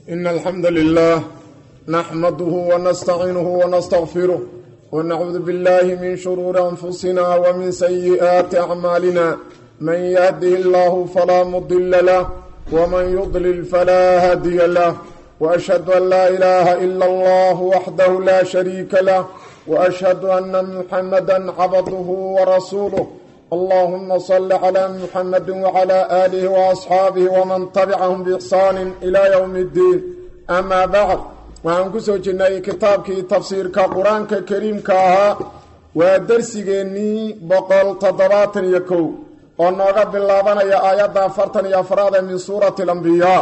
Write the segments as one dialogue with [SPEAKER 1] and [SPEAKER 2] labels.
[SPEAKER 1] إن الحمد لله نحمده ونستعينه ونستغفره ونعوذ بالله من شرور أنفسنا ومن سيئات أعمالنا من يهده الله فلا مضل له ومن يضلل فلا هادي له وأشهد أن لا إله إلا الله وحده لا شريك له وأشهد أن محمدا عبده ورسوله اللهم صل على محمد وعلى آله وأصحاabه وman تبcaهm بإحsaan إلى yوم الdiin أma bعd waxaan ku soo jirnay kitaabkii tafsiirka qur-aanka kariimka ahaa waa dersigeennii boqol toddobaatan iyo kow oo nooga bilaabanaya aayadda afartan iyo afraad ee min suurati اlambiyaa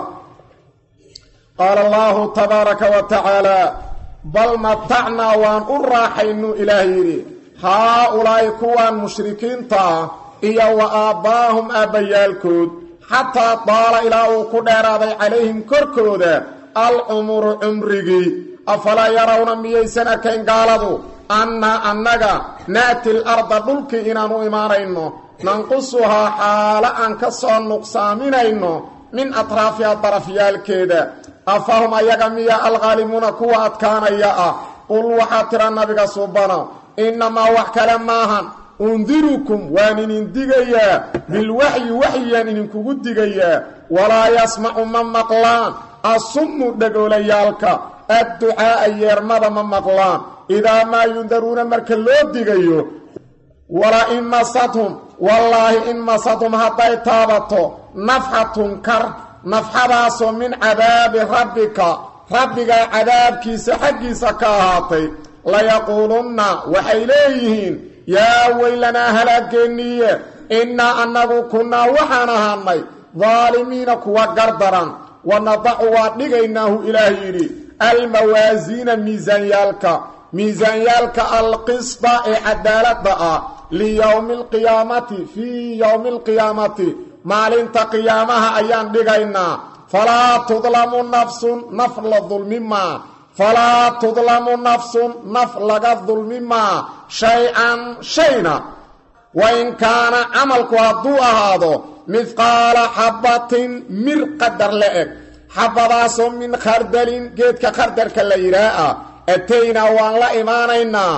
[SPEAKER 1] qaala allahu tabaaraka wa tacaala bal matacnaa waan u raaxaynu ilaah yidhi haa-ulaa'i kuwaan mushrikiinta ah iyo wa aabbaahum aabbayaalkood xataa daala ilaa uu ku dheeraaday calayhim korkooda alcumuru cumrigii afalaa yarawna miyaysan arkayn gaaladu annaa annaga na'ti l arda dhulkii inaan u imaanayno nanqusuhaa xaalo aan ka soo nuqsaaminayno min atraafiha darafyaalkeeda afahum ayaga miya alkhaalimuuna kuwa adkaanaya ah qul waxaa tira nabiga subana innamaa wax kale maahan undirukum waan idin digayaa bilwaxyi waxyiyaan idinkugu digayaa walaa yasmacu ma maqlaan asummu dhagoolayaalka adducaa'a yeermada ma maqlaan idaa maa yundaruuna marka loo digayo wala in masadhum wallaahi in masadhum hadday taabato nafxatun kar nafxadaasoo min cadaabi rabbika rabbigaa cadaabkiisa xaggiisa ka ahaatay layaquulunna waxay leeyihiin yaa weylanaa halaageenniiye innaa annagu kunnaa waxaan ahaanay daalimiina kuwa gardaran wanadacu waa dhigaynaahu ilaah yidhi almawaasiina miisaanyaalka miisaanyaalka alqisda ee cadaaladda ah liyowmi alqiyaamati fii yowmi alqiyaamati maalinta qiyaamaha ayaan dhigaynaa falaa tudlamu nafsun naf la dulmimaa falaa tudlamu nafsun naf laga dulmi maa shay-an shayna wain kaana camalku hadduu ahaado midqaala xabbatin mir qadar la eg xabadaasoo min khardalin geedka khardarka la yidhaah ah ataynaa waan la imaanaynaa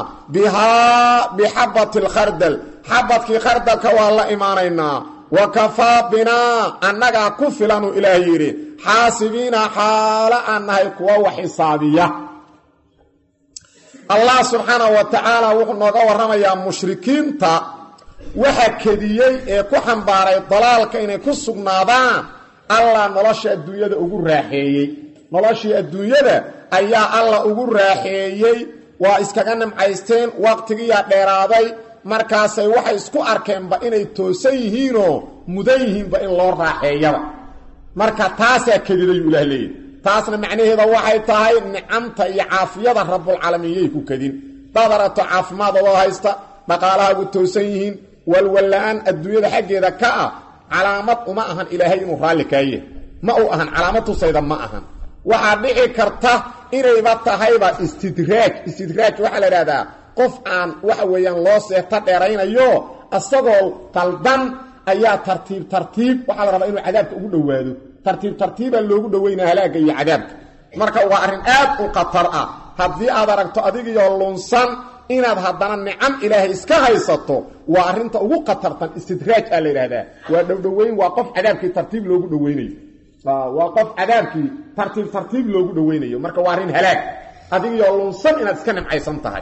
[SPEAKER 1] bihaa bixabbati alkhardal xabadkii khardalka waan la imaanaynaa wa kafaa binaa annagaa ku filanuu ilaah yidhi xaasibiina xaalo aan nahay kuwa wax xisaabiya allah subxaanahu wa tacaala wuxuu nooga warramayaa mushrikiinta waxa kediyey ee ku xambaaray dalaalka inay ku sugnaadaan allah nolosha adduunyada ugu raaxeeyey noloshii adduunyada ayaa allah ugu raaxeeyey waa iskaga nimcaysteen waqtigiiyaa dheeraaday markaasay waxay isku arkeenba inay toosan yihiinoo mudan yihiinba in loo raaxeeyaba marka taasaa kedidayu ilaah leeyahy taasna macnaheeda waxay tahay nicamta iyo caafiyada rabulcaalamiin yay ku kedin daad aragto caafimaad adoo haysta dhaqaalahaagu toosan yihiin walwalla-aan adduunyada xaggeeda ka ah calaamad uma ahan ilaahay inuu raalli kaaye ma u ahan calaamad tusayda ma ahan waxaa dhici karta inayba tahayba istidraaj istidraaj waxaa la idhahdaa qof aan waxa weeyaan loo seeta dheeraynayo isagoo qaldan ayaa tartiib tartiib waxaa la rabaa inuu cadaabka ugu dhowaado tartiib tartiibaa loogu dhoweynaa halaagga iyo cadaabka marka waa arrin aad u khatar ah haddii aad aragto adigiyoo lunsan inaad haddana nicam ilaahay iska haysato waa arrinta ugu khatartan istidraaj aa la yidhahdaa waa dhowdhoweyn waa qof cadaabkii tartiib loogu dhoweynayo waa qof cadaabkii tartiib tartiib loogu dhoweynayo marka waa arrin halaag adigiyoo lunsan inaad iska nimcaysan tahay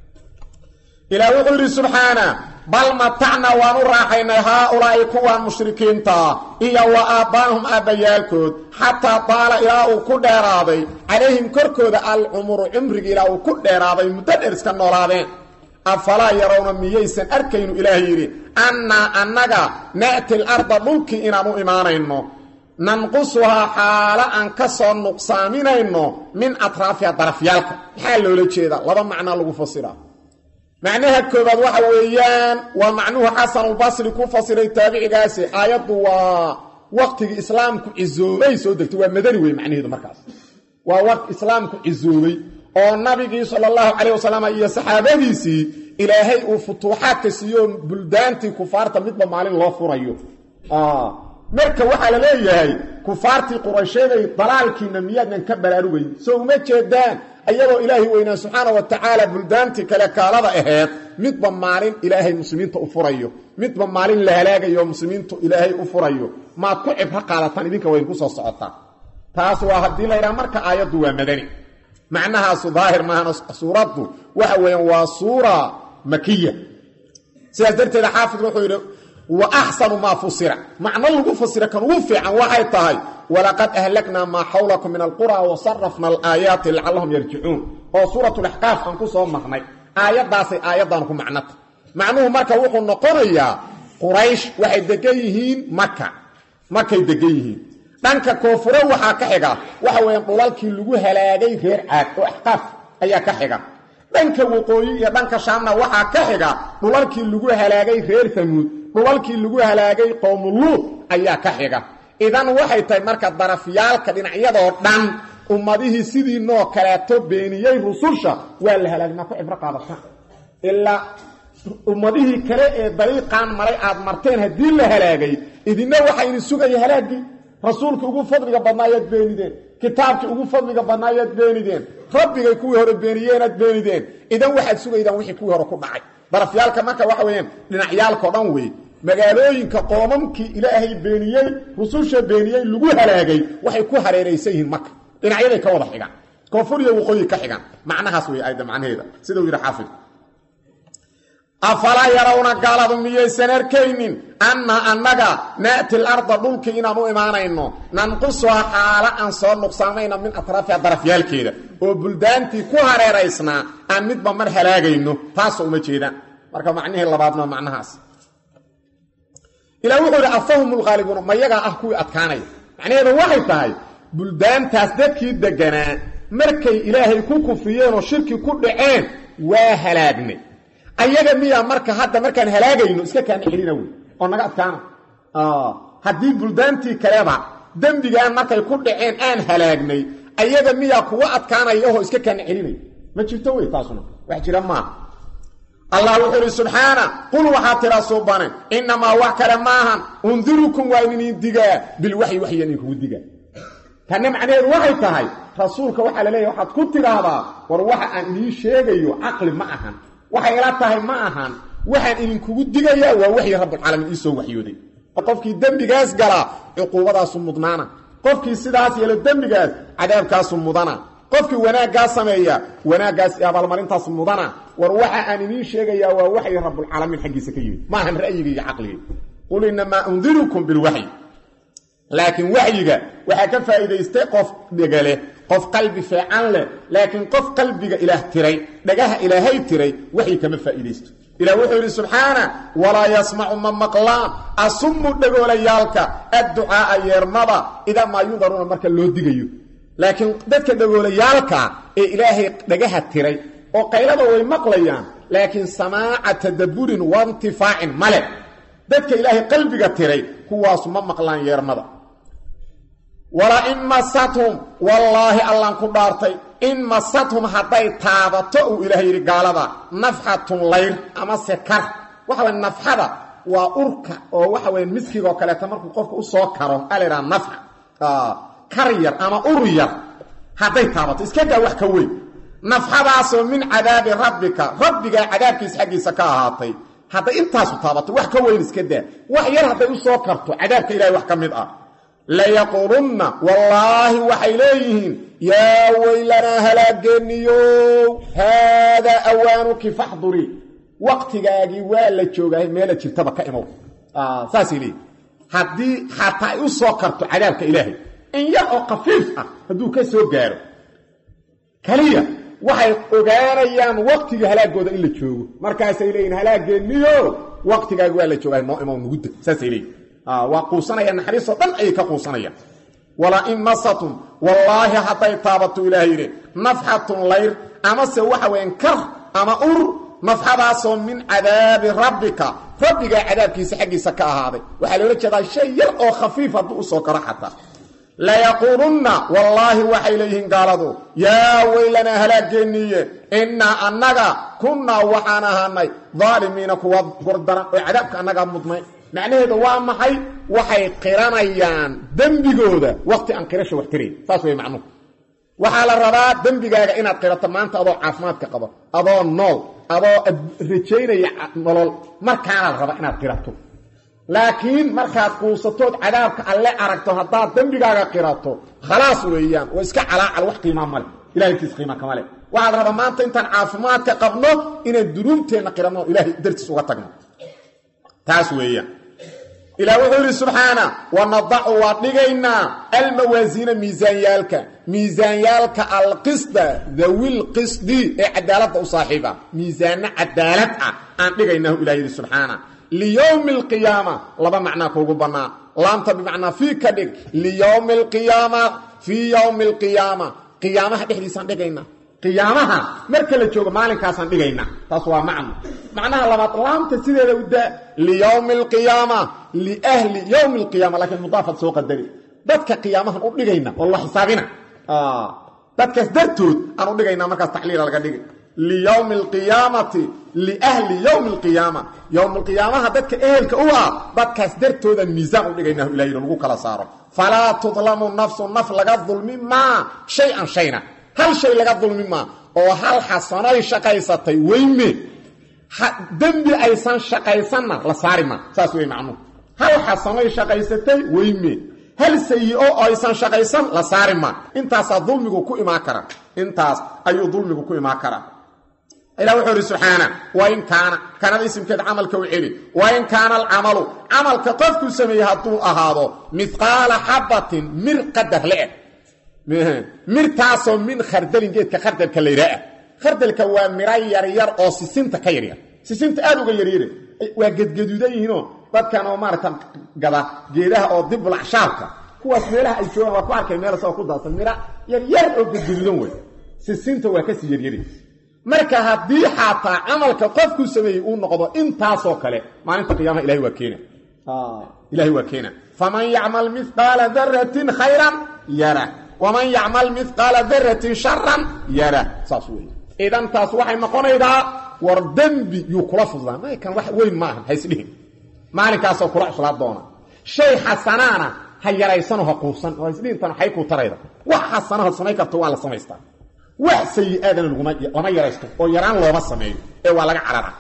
[SPEAKER 1] ilaah wuxuu yidhi subxaana bal matacna waan u raaxaynay haa-ulaa'i kuwaan mushrikiintaa iyo wa aabbaahum aabbayaalkood xataa daala ilaa uu ku dheeraaday calayhim korkooda alcumuru cumrigi ilaa uu ku dheeraaday muddo dheer iska noolaadeen afalaa yarawna miyaysan arkaynu ilaah yidhi annaa annaga na'ti l arda dhulkii inaan u imaanayno nanqusuhaa xaalo aan ka soo nuqsaaminayno min atraafiha darafyaalka maxaa loola jeedaa laba macnaa lagu fasiraa macnaha koobaad waxa weeyaan waa macnuhu xasanulbasri ku fasiray taabicigaasi aayaddu waa waqtigii islaamku cizoobay soo degtay waa madani wey macnaheedu markaas waa waqti islaamku cizoobay oo nabigii sala allahu calayh wasalam iyo saxaabadiisii ilaahay uu futuuxaadka siiyo buldaantii kufaarta midba maalin loo furayo marka waxaa la leeyahay kufaartii quraysheeday dalaalkiina miyaadnan ka baraarugayn soo uma jeedaan ayagoo ilaahay weynaa subxaana wa tacaala buldaantii kale kaalada aheed midba maalin ilaahay muslimiinta u furayo midba maalin la halaagayo muslimiintu ilaahay u furayo maad ku cibro qaadataan idinka wayn ku soo socotaa taas waa haddii la ydhaha marka aayaddu waa madani macnahaasu daahir maahana suuraddu waxa weeyaan waa suura makiya sidaas darteeda xaafid wuxuu yidhi wa axsanu maa fusira macno lagu fasira kan ugu fiican waxay tahay walaqad ahlaknaa maa xawlakum min alqura wa sarafna alaayaati lacallahum yarjicuun oo suuratulaxqaaf aan ku soo marnay aayaddaasay aayaddan ku macnota macnuhu marka wuxuu noqonayaa quraysh waxay degan yihiin maka markay degan yihiin dhanka koonfure waxaa ka xiga waxa weeyaan dhulalkii lagu halaagay reer caad oo axqaaf ayaa ka xiga dhanka waqooyi iyo dhanka shaamna waxaa ka xiga dhulalkii lagu halaagay reer hamuud dhulalkii lagu halaagay qowmuluud ayaa ka xiga idan waxay tahay marka darafyaalka dhinacyadoo dhan ummadihii sidii noo kaleeto beeniyey rususha waa la halaagmaa ku cibro qaadataan ilaa ummadihii kale ee dariiqaan maray aad marteen haddii la halaagay idinna waxaa idin sugaya halaaggii rasuulkii ugu fadliga badnaayaad beenideen kitaabkii ugu fadliga badnaayaad beenideen rabbigay kuwii hore beeniyeenaad beenideen idan waxaad sugaydaan wixii kuwii hore ku dhacay darafyaalka marka waxa weeyaan dhinacyaalkao dhan weeye magaalooyinka qoomamkii ilaahay beeniyey rususha beeniyey lagu halaagay waxay ku hareeraysan yihiin maka dhinacyaday ka wada xigaan koonfur iyo waqooyi ka xigaan macnahaas wey ayda macnaheeda sidau yidhi xaafid afalaa yarawna gaaladu miyaysan arkaynin anna annaga na'ti larda dhulkii inaan u imaanayno nanqusuha xaala aan soo nuqsaamayna min atraafiha darafyaalkeeda oo buldaantii ku hareeraysnaa aan midba mar halaagayno taasoo uma jeedaan marka macnihii labaadna macnahaas ilah wuxuu idhi afahum lhaalibuuna mayagaa ah kuwii adkaanaya macnaheedu waxay tahay buldaantaas dadkii deganaa markay ilaahay ku kufriyeen oo shirki ku dhaceen waa halaagnay ayaga miyaa marka hadda markaan halaagayno iska kaana celina wey oo naga adkaana haddii buldaantii kaleba dembigaan markay ku dhaceen aan halaagnay ayaga miyaa kuwa adkaanaya oo iska kaana celinay ma jirto wey taasuna wax jira maaha allah wuxuu ihi subxaana qul waxaa tiraa suubane innamaa wax kale maahan undirukum waa idinin digaa bilwaxyi waxya idinkugu digaa tanna macnaheedu waxay tahay rasuulka waxaa la leeyahy waxaad ku tidhaahdaa war waxa aan idiin sheegayo caqli ma ahan waxay ila tahay ma ahan waxaan idinkugu digayaa waa waxyi rabbulcaalamiin iisoo waxyooday qofkii dembigaas galaa cuquubadaasu mudnaana qofkii sidaas yeelo dembigaas cadaabkaasu mudana qofkii wanaaggaa sameeya wanaaggaas abaalmarintaas mudana war waxa aan idiin sheegayaa waa waxyi rabbulcaalamiin xaggiisa ka yimid maahan ra'yiga iyo caqliga qul inamaa undirukum bilwaxyi laakiin waxyiga waxaa ka faa'iidaystay qof dhegale qof qalbi fiican leh laakiin qof qalbiga ilaah tiray dhagaha ilaahay tiray waxyi kama faa'iidaysto ilah wuxuu yidhi subxaana walaa yasmacu ma maqlaan asummu dhagoolayaalka adducaaa yeermada idaa maa yudaruuna marka loo digayo laakiin dadka dhagoolayaalka ee ilaahay dhagaha tiray oo qaylada way maqlayaan laakiin samaaca tadaburin waintifaacin male dadka ilaahay qalbiga tiray kuwaasu ma maqlaan yeermada wala in masathum wallaahi allaan ku dhaartay in masathum hadday taabato uu ilaah yidhi gaalada nafxatun layr ama se kar waxa waya nafxada waa urka oo waxa waya miskigaoo kaleeta markuu qofka u soo karo a la ydhaha nafxa kar yar ama ur yar hadday taabato iska daa wax ka weyn nafxadaasoo min cadaabi rabbika rabbigaa cadaabkiisa xaggiisa ka ahaatay hadday intaasu taabato wax ka weyn iska daa wax yar hadday u soo karto cadaabka ilahay wax ka mid ah layaquulunna wallaahi waxay leeyihiin yaa weylanaa halaageeniyow haadaa awaanuki faxduri waqtigaagii waa la joogahay meela jirtaba ka imow saasay leeyihin haddii xataa ay u soo karto cadaabka ilaahay in yar oo khafiif ah hadduu ka soo gaaro kaliya waxay ogaanayaan waqtiga halaagooda in la joogo markaasay leeyihin halaageeniyo waqtigaagi waa la joogahay noo imow nugudda saasay leeyihin waa quusanayaan naxariistoo dhan ayay ka quusanayaan wala in masatum wallaahi hadday taabato ilaah yidhi nafxatun layr amase waxa weyan kar ama ur nafxadaasoo min cadaabi rabbika rabbigaa cadaabkiisa xaggiisa ka ahaaday waxaa loola jeedaa shay yar oo khafiif hadduu u soo karo xataa layaquulunna wallaahi waxay leeyihiin gaaladu yaa weylanaa halaaggeeniiye innaa annaga kunnaa waxaan ahaanay daalimiina kuwa gordaran oo cadaabka annagaa mudnay macnaheedu waa maxay waxay qiranayaan dembigooda wakti aan qirasha wax tirayn saas way macnuhu waxaa la rabaa dembigaaga inaad qirato maanta adoo caafimaadka qabo adoo nool adoo rajaynaya nolol markaana la rabaa inaad qirato laakiin markaad quusatood cadaabka alle aragto haddaad dembigaaga qirato khalaas weeyaan oo iska calaacal wax qiimaa male ilahay agtiis qiima kama leh waxaad rabaa maanta intaan caafimaadka qabno inaan dunuubteenna qiranno ilaahay dartiis uga tagno taas weeyaan ilaah wuxuu yidhi subxaana wanadacu waa dhigaynaa almawaasiina miisaanyaalka miisaanyaalka alqisda dawil qisdi ee cadaaladda u saaxiiba miisaano cadaalad ah aan dhigaynahu ilah yidhi subxaana liyowmi alqiyaama laba macnaa kuugu bannaa laamta bimacnaa fii ka dhig liyowmi alqiyaama fii yowmi alqiyaama qiyaamaha dhexdiisaan dhigaynaa qiyaamaha marka la joogo maalinkaasaan dhigaynaa taas waa macno macnaha labaad laamta sideeda u daa liyowmi alqiyaama liahli yowmi alqiyaama laakiin mudaafad soo qadari dadka qiyaamahan u dhigayna oo la xisaabina dadkaas dartood aan u dhigaynaa markaas tacliila laga dhigi liyowmi alqiyaamati liahli yowmi alqiyaama yowm alqiyaamaha dadka ehelka u ah dadkaas dartoodaan miisaan u dhigaynahu ilahi lagu kala saaro falaa tudlamu nafsu naf laga dulmi maa shay-an shayna hal shay laga dulmi maa oo hal xasanoy shaqaysatay weyme dembi aysan shaqaysanna la saari maa saas wey macnuhu hal xasanoy shaqaysatay weyme hal sayi-o oo aysan shaqaysan la saari maa intaasaa dulmigu ku imaan kara intaas ayuu dulmigu ku imaan karaa ilah wuxuu ihi subxaana wain kaana kanada isimkeed camalka u celi wain kaana alcamalu camalka qofkuu sameeyey hadduu ahaado midqaala xabatin mir qadar le-eg mirtaasoo min khardalin geedka khardalka la yidhaah khardalka waa miro yaryar oo sisinta ka yaryar sisinta aad uga yaryare waa gedgaduudan yihiinoo dadkan oo maarata gada geedaha oo dibulacshaabka kuwaas meelaha ay joogaan waa ku arkay meel sao ku daadsan miro yaryar oo gedgaduudan wey sisinta waa kasii yaryari marka haddii xaataa camalka qofkuu sameeyey uu noqdo intaasoo kale maalinta qiyaamaha ilahay waa keena ilahay waa keena faman yacmal mihqaala daratin khayran yara waman yacmal mihqaala daratin sharan yara saas wey idan taas waxay noqonaydaa war dembi yuu kula fudlaa maykan wax weyn maaha haysdhihin maalinkaasoo kula cuslaa doona shay xasanaana ha yaraysano ha quusan oo haysdhihintan waxay kuu tarayda wax xasanaha samayn karto waa la samaystaa wax sayi-aadana lama yaraysto oo yaraan looma sameeyo ee waa laga carara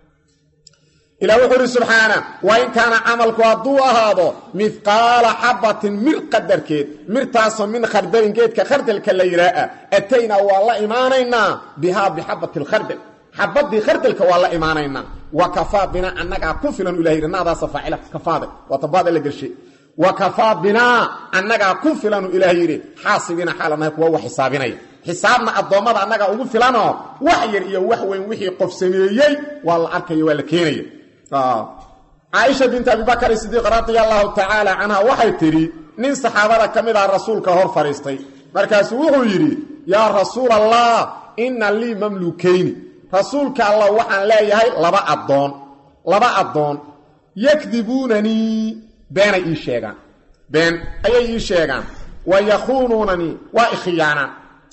[SPEAKER 1] ilah wuxuu uhi subxaana wain kaana camalku hadduu ahaado midqaala xabatin mir qadarkeed mirtaasoo min khardalin geedka khardalka la yidhaaa ataynaa waa la imaanaynaa bihaa bixabati lkhardal xabadii khardalka waa la imaanaynaa wa kafaa binaa annagaa ku filan ilah yidhi naadaasa faacila kafaada waa tabaada la gelshay wa kafaa binaa annagaa ku filanu ilaah yidhi xaasibiina xaalanahay kuwa wax xisaabinaya xisaabna addoommada annagaa ugu filanoo wax yar iyo wax weyn wixii qof sameeyey waa la arkaya waa la keenaya caaisha bint abibakar sidiiq radia allahu tacaala canha waxay tidhi nin saxaabada ka mid ah rasuulka hor fadhiistay markaasuu wuxuu yidhi yaa rasuul allah inna lii mamlukayni rasuulka allah waxaan leeyahay laba addoon laba addoon yakdibuunanii beenay ii sheegaan been ayay ii sheegaan wa yakhuunuunanii waa ikhiyaanaan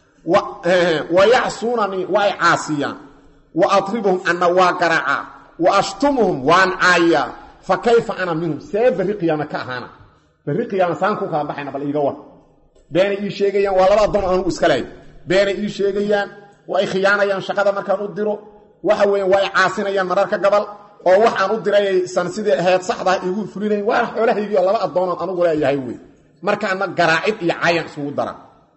[SPEAKER 1] wa yacsuunanii waa i caasiyaan wa adribuhum anna waa garaacaa wa ashtumuhum waan caayaa fa kayfa ana minhum see berri qiyaame ka ahaana berri qiyaame saan ku kala baxayna bal iiga war beenay ii sheegayaan waa laba addoon anugu iska lehay beenay ii sheegayaan waa i khiyaanayaan shaqada markaan u diro waxa weeyaan waa i caasinayaan mararka gabal oo waxaan u dirayaysan sidii ahayd saxdaa iigu fulinayn waana xoolahaygiio laba addoonoon anugu leeyahay wey markaana garaacid iyo caayan isugu dara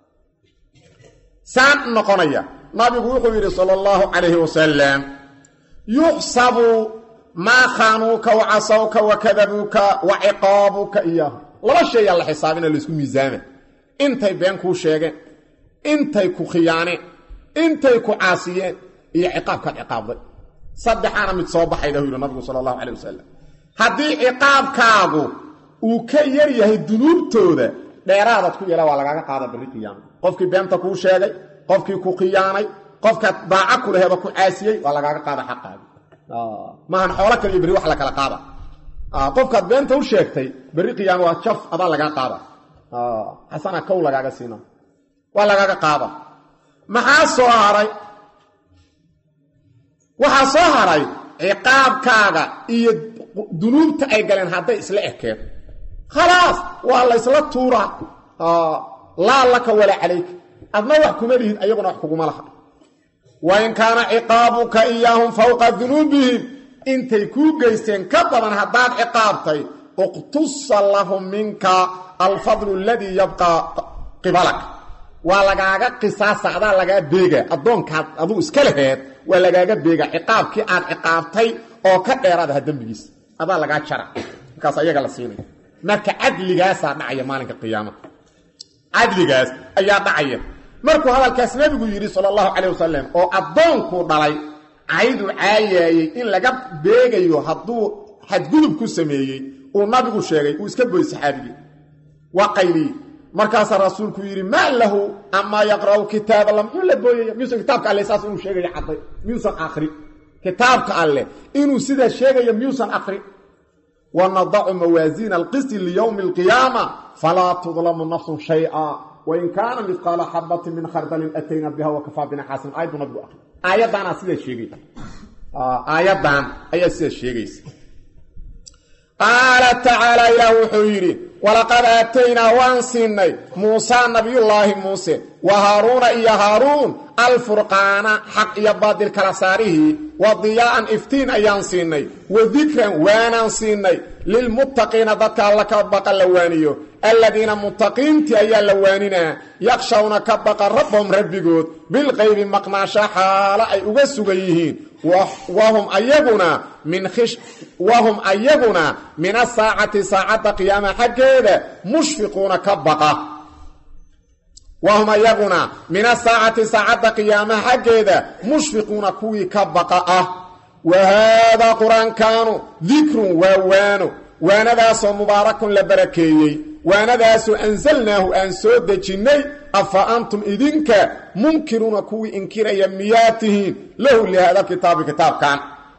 [SPEAKER 1] saan noqonaya nabigu wuxuu yidhi sala allahu calayhi wasalam yuxsabu maa khaanuuka wa casawka wa kadabuuka wa ciqaabuka iyaahu laba sheeyaa la xisaabina laysku miisaama intay been kuu sheegeen intay ku khiyaaneen intay ku caasiyeen iyo ciqaabkaad ciqaabday saddexaana mid soo baxayda u yidhi nabigu sala allahu calay wasalam haddii ciqaabkaagu uu ka yar yahay dunuubtooda dheeraadaad ku yeela waa lagaaga qaada berri qiyaama qofkii beenta kuu sheegay qofkii ku khiyaanay qofkaad daaca ku laheeba ku caasiyey waa lagaaga qaada xaqaagi maahan xoolo kale iyo berri wax la kala qaada qofkaad beenta u sheegtay berri qiyaama waa jaf adaa lagaa qaada xasana kow lagaaga siina waa lagaaga qaada maxaa soo haray waxaa soo haray ciqaabkaaga iyo dunuubta ay galeen hadday isla ekeen khalaas waa laysla tuuraa laa laka walaa calayka adna wax kuma lihid ayaguna wax kuguma laha wain kaana ciqaabuka iyaahum fowqa dunuubihim intay kuu geysteen ka badan haddaad ciqaabtay uqtusa lahum minka alfadlu aladii yabqaa qibalak waa lagaaga qisaasa adaa lagaa beega addoonkaad aduu iska laheed waa lagaaga beega ciqaabkii aad ciqaabtay oo ka dheeraadaha dembigiisa adaa lagaa jara markaas ayaga la siinaya marka cadligaasaa dhacaya maalinka qiyaamada cadligaas ayaa dhacaya markuu hadalkaas nebigu yidhi sala allahu calayh wasalam oo addoonkuu dhalay caydu caayaayey in laga beegayo hadduu xadgudub ku sameeyey uu nabigu sheegay uu iska boy saxaabigii waa qayliyey markaasaa rasuulku yidhi maa lahu amaa yaqra'u kitaab alla muxuu la booyaya miyuusan kitaabka alle saas inuu sheegaya cadday miyuusan akrin kitaabka alleh inuu sidaa sheegayo miyuusan akrin wanadacu mawaasiina alqisti liyowmi alqiyaama falaa tudlamu nafsun shay'a wain kaana midqaala xabatin min khardalin atayna biha wakafaa bina xaasin aayaddu nabigu akri aayaddaanaa sidaa sheegay aayaddan ayaa sidaa sheegaysa qaala tacaala ilaah wuxuu yidhi walaqad aataynaa waan siinay muusaa nabiyullaahi muuse wa haaruuna iyo haaruun alfurqaana xaq iyo baadil kala saarihii wa diyaa'an iftiin ayaan siinay wa dikran waanaan siinay lilmuttaqiina dadka alla ka baqa la waaniyo aladiina muttaqiintii ayaa la waaninaa yakshawna ka baqa rabbahum rabbigood bilqaybi maqnaasha xaalo ay uga sugan yihiin wahum ayaguna min wahum ayaguna min asaacati saacadda qiyaama xaggeeda mushfiquuna ka baqa wahum ayaguna min asaacati saacadda qiyaamaha xaggeeda mushfiquuna kuwii ka baqa ah wa haadaa qur-aankaanu dikrun waa waano waanadaasoo mubaarakun la barakeeyey waanadaasoo ansalnaahu aan soo dejinnay afa antum idinka munkiruuna kuwii inkiraya miyaa tihiin lahu lihaada kitaabi kitaabkan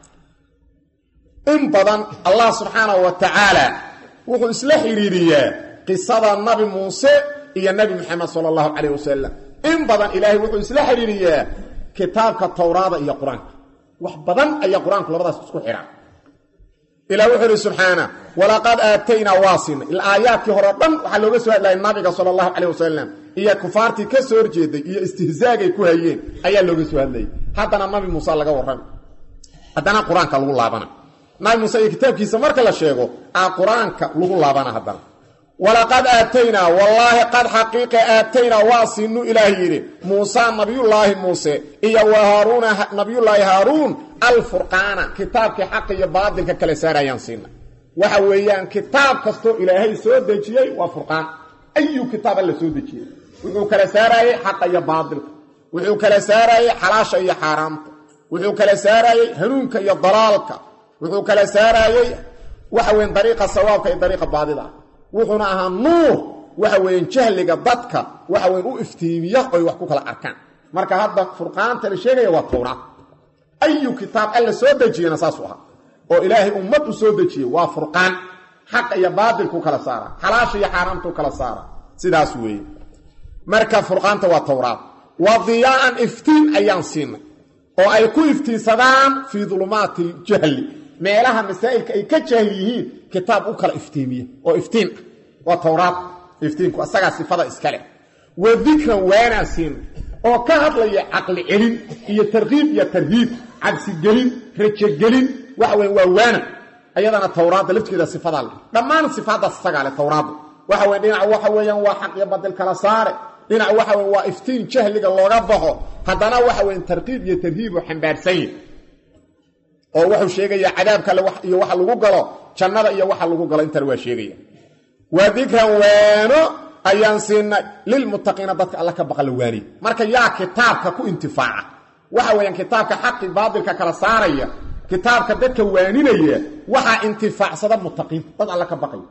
[SPEAKER 1] in badan allah subxaanahu wa tacaala wuxuu isla xidhiiriyaa qisada nabi muuse iyo nabi moxamed sala allahu calayh wasalam in badan ilaahay wuxuu isla xidhiiriyaa kitaabka towraada iyo qur-aanka wax badan ayaa qur-aanku labadaas isku xidha ilah wuxuu ihi subxaana walaqad aataynaa waa siinay aayaadkii hore o dhan waxaa looga soo hadlayay nabiga sala allahu calayh wasalam iyo kufaartii ka soo horjeeday iyo istihzaagay ku hayeen ayaa looga soo hadlayay haddana nabi muuse laga warrami haddana qur-aanka lagu laabana nabi muuse iyo kitaabkiisa marka la sheego aa qur-aanka lagu laabana haddana walaqad aataynaa wallaahi qad xaqiiqa aataynaa waa siinu ilaah yidhi muusa nabiyullaahi muuse iyo wa haaruuna nabiyullaahi haaruun alfurqaana kitaabkii xaqa iyo baadilka kala saarayaan siina waxa weeyaan kitaab kastoo ilaahay soo dejiyey waa furqaan ayu kitaab alla soo dejiyey wuxuu kala saaraayey xaqa iyo baadilka wuxuu kala saaraayey xalaasha iyo xaaraamta wuxuu kala saaraayey hanuunka iyo dalaalka wuxuu kala saaraayey waxa weyan dariiqa sawaabka iyo dariiqa baadida wuxuuna ahaa nuur waxa weeyaan jahliga dadka waxa weyan u iftiimiya oy wax ku kala arkaan marka hadda furqaanta la sheegaya waa towraad ayu kitaab alla soo dejiyena saasuu ahaa oo ilaahay ummad u soo dejiyey waa furqaan xaqa iyo baadilkuu kala saara xalaasha iyo xaaraamtuu kala saara sidaas weeye marka furqaanta waa towraad wa diyaa'an iftiin ayaan siinay oo ay ku iftiinsadaan fii dulumaati ljahli meelaha masaa'ilka ay ka jahil yihiin kitaab u kala iftiimiye oo iftiin ah waa towraad iftiinku asagaa sifada iskale wa dikran waanaan siinay oo ka hadlaya caqli celin iyo tarkiib iyo tarhiib cabsigelin rajogelin waxa weya waa waana ayadana towraadda lafteeda sifadaa le dhammaan sifaaddaas isagaa le towraadda waxa weya dhinac waxa weeyaan waa xaq iyo badil kala saare dhinac waxa weya waa iftiin jahliga looga baxo haddana waxa weya tarkiib iyo tarhiib oo xambaarsan yahi oo wuxuu sheegayaa cadaabka iyo waxa lagu galo jannada iyo waxa lagu galo intana waa sheegaya waa dikran waano ayaan siinay lilmuttaqiina dadka alla ka baqa la waaniy marka yaa kitaabka ku intifaaca waxa weeyaan kitaabka xaqi baadilka kala saaraya kitaabka dadka waaninaya waxaa intifaacsada muttaqiinta dad alla ka baqaya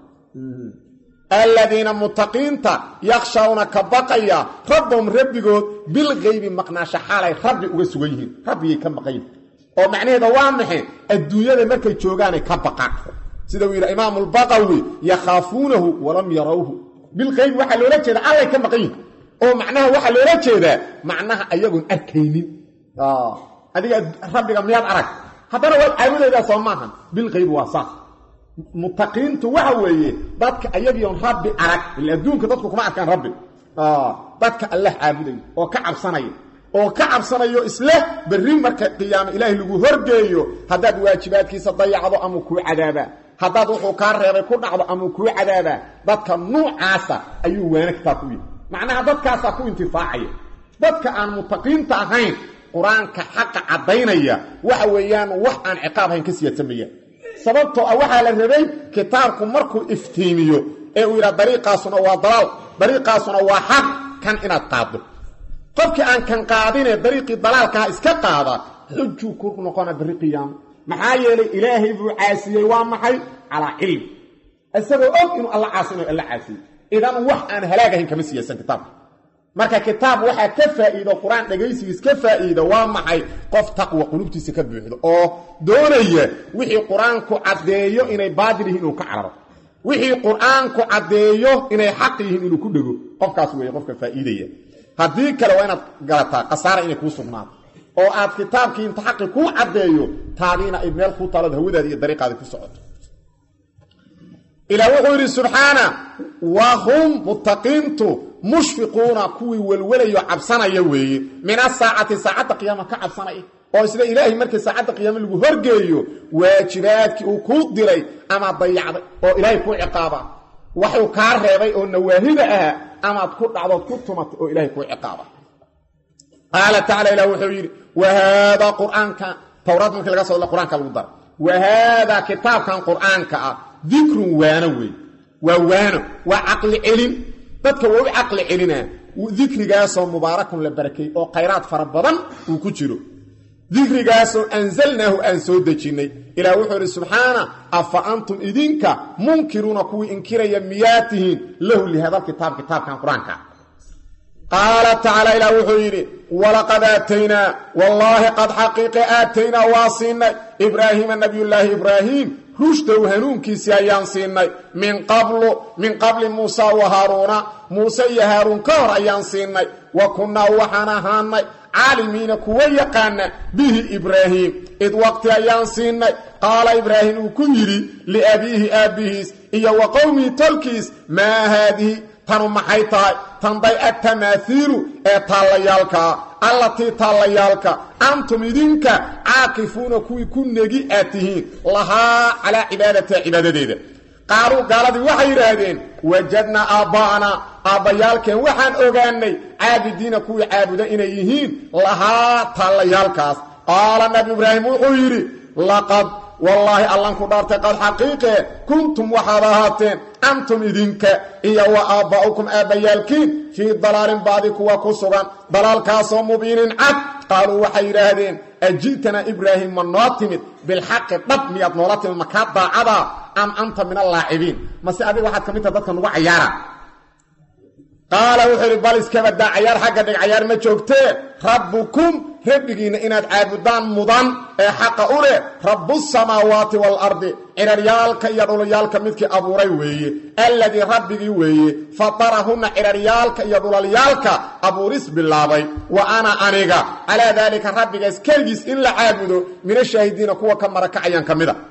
[SPEAKER 1] aladiina muttaqiinta yakshawna ka baqaya rabbahum rabbigood bilgaybi maqnaasha xaalay rabbi uga sugan yihiin rabbigay ka maqayin oo macnaheeda waa maxe adduunyada markay joogaanay ka baqaan sida uu yidhi imaamu lbaqawi yakhaafuunahu walam yarawhu bilqaybi waxaa loola jeeda allay ka maqan yihin oo macnaha waxaa loola jeedaa macnaha ayagoon arkaynin adiga rabbiga miyaad arag haddana waad caabudaydaa soo maahan bilqaybi waa saas mutaqiintu waxa weeye dadka ayagiion rabbi arag ila adduunka dadku kuma arkaan rabbi dadka allah caabudayo oo ka cabsanaya oo ka cabsanayo isle berri marka qiyaame ilaahay lagu horgeeyo haddaad waajibaadkiisa dayacdo ama kuu cadaabaa haddaad wuxuu kaa reebay ku dhacdo ama kuu cadaabaa dadka nuucaasa ayuu waana kitaab ku yihi macnaha dadkaasaa ku intifaacaya dadka aan mutaqiinta ahayn qur-aanka xaqa caddaynaya waxa weeyaan wax aan ciqaab ahayn ka siyaadsamayaan sababtoo ah waxaa la rabay kitaabku markuu iftiimiyo ee uu yidhaha dariiqaasuna waa dalaal dariiqaasuna waa xaq kan inaad qaaddo qofkii aan kan qaadinee dariiqii dalaalkaha iska qaada xujuu ku noqona berri qiyaamo maxaa yeelay ilaahay buu caasiyey waa maxay calaa cilmi isagoo og inuu alla caasinayo alla caasiyey idan wax aan halaagahayn kama siyaasan kitaabka marka kitaab waxaa ka faa'iido qur-aan dhegaysigiis ka faa'iida waa maxay qof taqwa qulubtiisa ka buuxdo oo doonaya wixii qur-aanku caddeeyo inay baadil yihiin inuu ka cararo wixii qur-aanku caddeeyo inay xaq yihiin inuu ku dhego qofkaas weeye qofka faa'iidaya haddii kale waa inaad garataa khasaara inay kuu sugnaato oo aad kitaabkii inta xaqi kuu caddeeyo taadiina ay meel kuu taalood hawadaadi iyo dariiqaadi ku socoto ilaa wuxuu yidhi subxaana wa hum muttaqiintu mushfiquuna kuwii welwelayo cabsanaya weeye min asaacati saacadda qiyaama ka cabsanaya oo sida ilaahay markii saacadda qiyaama lagu horgeeyo waajibaadkii uu kuu diray ama dayacday oo ilaahay kuu ciqaaba waxuu kaa reebay oo nawaahida ah amaad ku dhacdood ku tumatay oo ilaahay kuu ciqaaba qaala tacala ilah wuxuu yidhi wa haadaa qur-aanka towraad markii laga soo qur-aanka lagu dara wa haadaa kitaabkan qur-aanka ah dikrun waano wey waa waano waa caqli celin dadka waa u caqli celinaa dikrigaasoo mubaarakun la barakay oo khayraad fara badan uu ku jiro dikrigaasoo anzalnaahu aan soo dejinnay ilaah wuxuu idhi subxaana afa antum idinka munkiruuna kuwii inkiraya miyaa tihiin lahu lihadal kitaab kitaabkan qur-aanka qaala tacaala ilaah wuxuu yidhi walaqad aataynaa wallaahi qad xaqiiqe aataynaa waa siinay ibraahiima nabiyullaahi ibraahiim rushdow hanuunkiisii ayaan siinay min qablu min qabli muusa wa haaruuna muuse iyo haaruun ka hor ayaan siinay wa kunnaa waxaan ahaanay caalimiina kuwa yaqaana bihi ibraahiim id waqti ayaan siinay qaala ibraahim uu ku yidhi liabiihi aabbihiis iyo wa qowmihi tolkiis maa haadihi tanu maxay tahay tanday attamaahiilu ee taallayaalkaa allatii taallayaalka antum idinka caakifuuna kuwii ku negi aad tihiin lahaa calaa cibaadatiha cibaadadeeda qaaluu gaaladii waxay yidhaahdeen wajadnaa aabba'anaa aabbayaalkeen waxaan ogaanay caabidiina kuwii caabuda inay yihiin lahaa taallayaalkaas qaala nabi ibraahim wuxuu yidhi laqad wallaahi allan ku dhaartay qad xaqiiqe kuntum waxaad ahaateen antum idinka iyo wa aabba'ukum aabbayaalkiin fii dalaalin baadi kuwa ku sugan dalaalkaasoo mubiinin cad qaaluu waxay yidhaahdeen aji'tanaa ibraahim ma noo timid bilxaqi dhab miyaad noola timid makaa daacadaa am anta min allaacibiin mase adiga waxaad ka mid taha dadka nugu cayaara qaala wuxuu idhi bal iskabadaa cayaar xagga dhig cayaar ma joogtee rabbukum rabbigiinna inaad caabudaan mudan ee xaqa u leh rabbusamaawaati waalardi ciraryaalka iyo dhulalyaalka midkii abuuray weeye alladii rabbigii weeye fatarahunna ciraryaalka iyo dhulalyaalka abuuris bilaabay wa ana aniga calaa daalika rabbigaas keligiis in la caabudo minashaahidiina kuwa ka marakacayaan ka mida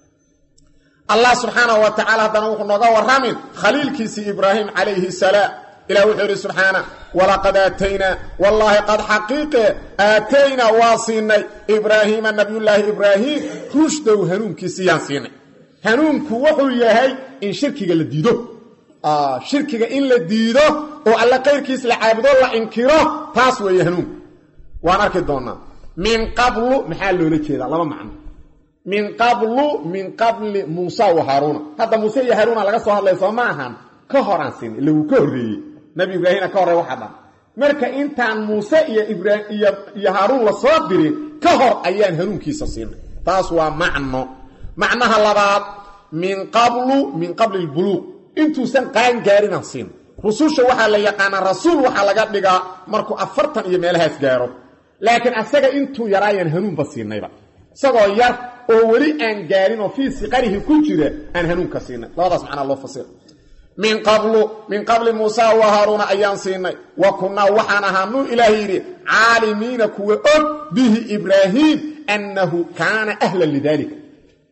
[SPEAKER 1] allah subxaanahu wa tacala haddana wuxuu nooga warramin khaliilkiisii ibraahim calayhi salaam ilah wuxuu yidhi subxaana walaqad aataynaa wallaahi qad xaqiiqe aataynaa waa siinay ibraahiima nabiyullaahi ibraahiim rushdow hanuunkiisiyaan siinay hanuunku wuxuu yahay in shirkiga la diido shirkiga in la diido oo alle qayrkiis la caabudo la inkiro taas weeye hanuunku waan arki doonaa min qablu maxaa loola jeedaa laba macno min qablu min qabli muusa wa haaruuna hadda muuse iyo haaruuna laga soo hadlaya soo ma ahan ka horaan siinay ila wuu ka horreeyey nabi ibraahimna ka horey waxa dhan marka intaan muuse iyo ibraiyo iyo haaruun la soo dirin ka hor ayaan hanuunkiisa siinay taas waa macno macnaha labaad min qablu min qabli lbuluuq intuusan qaan gaarinaan siinay rususha waxaa la yaqaanaa rasuul waxaa laga dhigaa markuu afartan iyo meelahaas gaaro laakiin asaga intuu yaraayaan hanuunba siinayba isagoo yar oo weli aan gaarin oo fii siqarihi ku jira aan hanuunka siinay labadaas macnaa loo fasira min qablu min qabli muusa wa haaruuna ayaan siinay wa kunnaa waxaan ahaanuu ilaah yidhi caalimiina kuwa og bihi ibraahiim annahu kaana ahlan lidaalika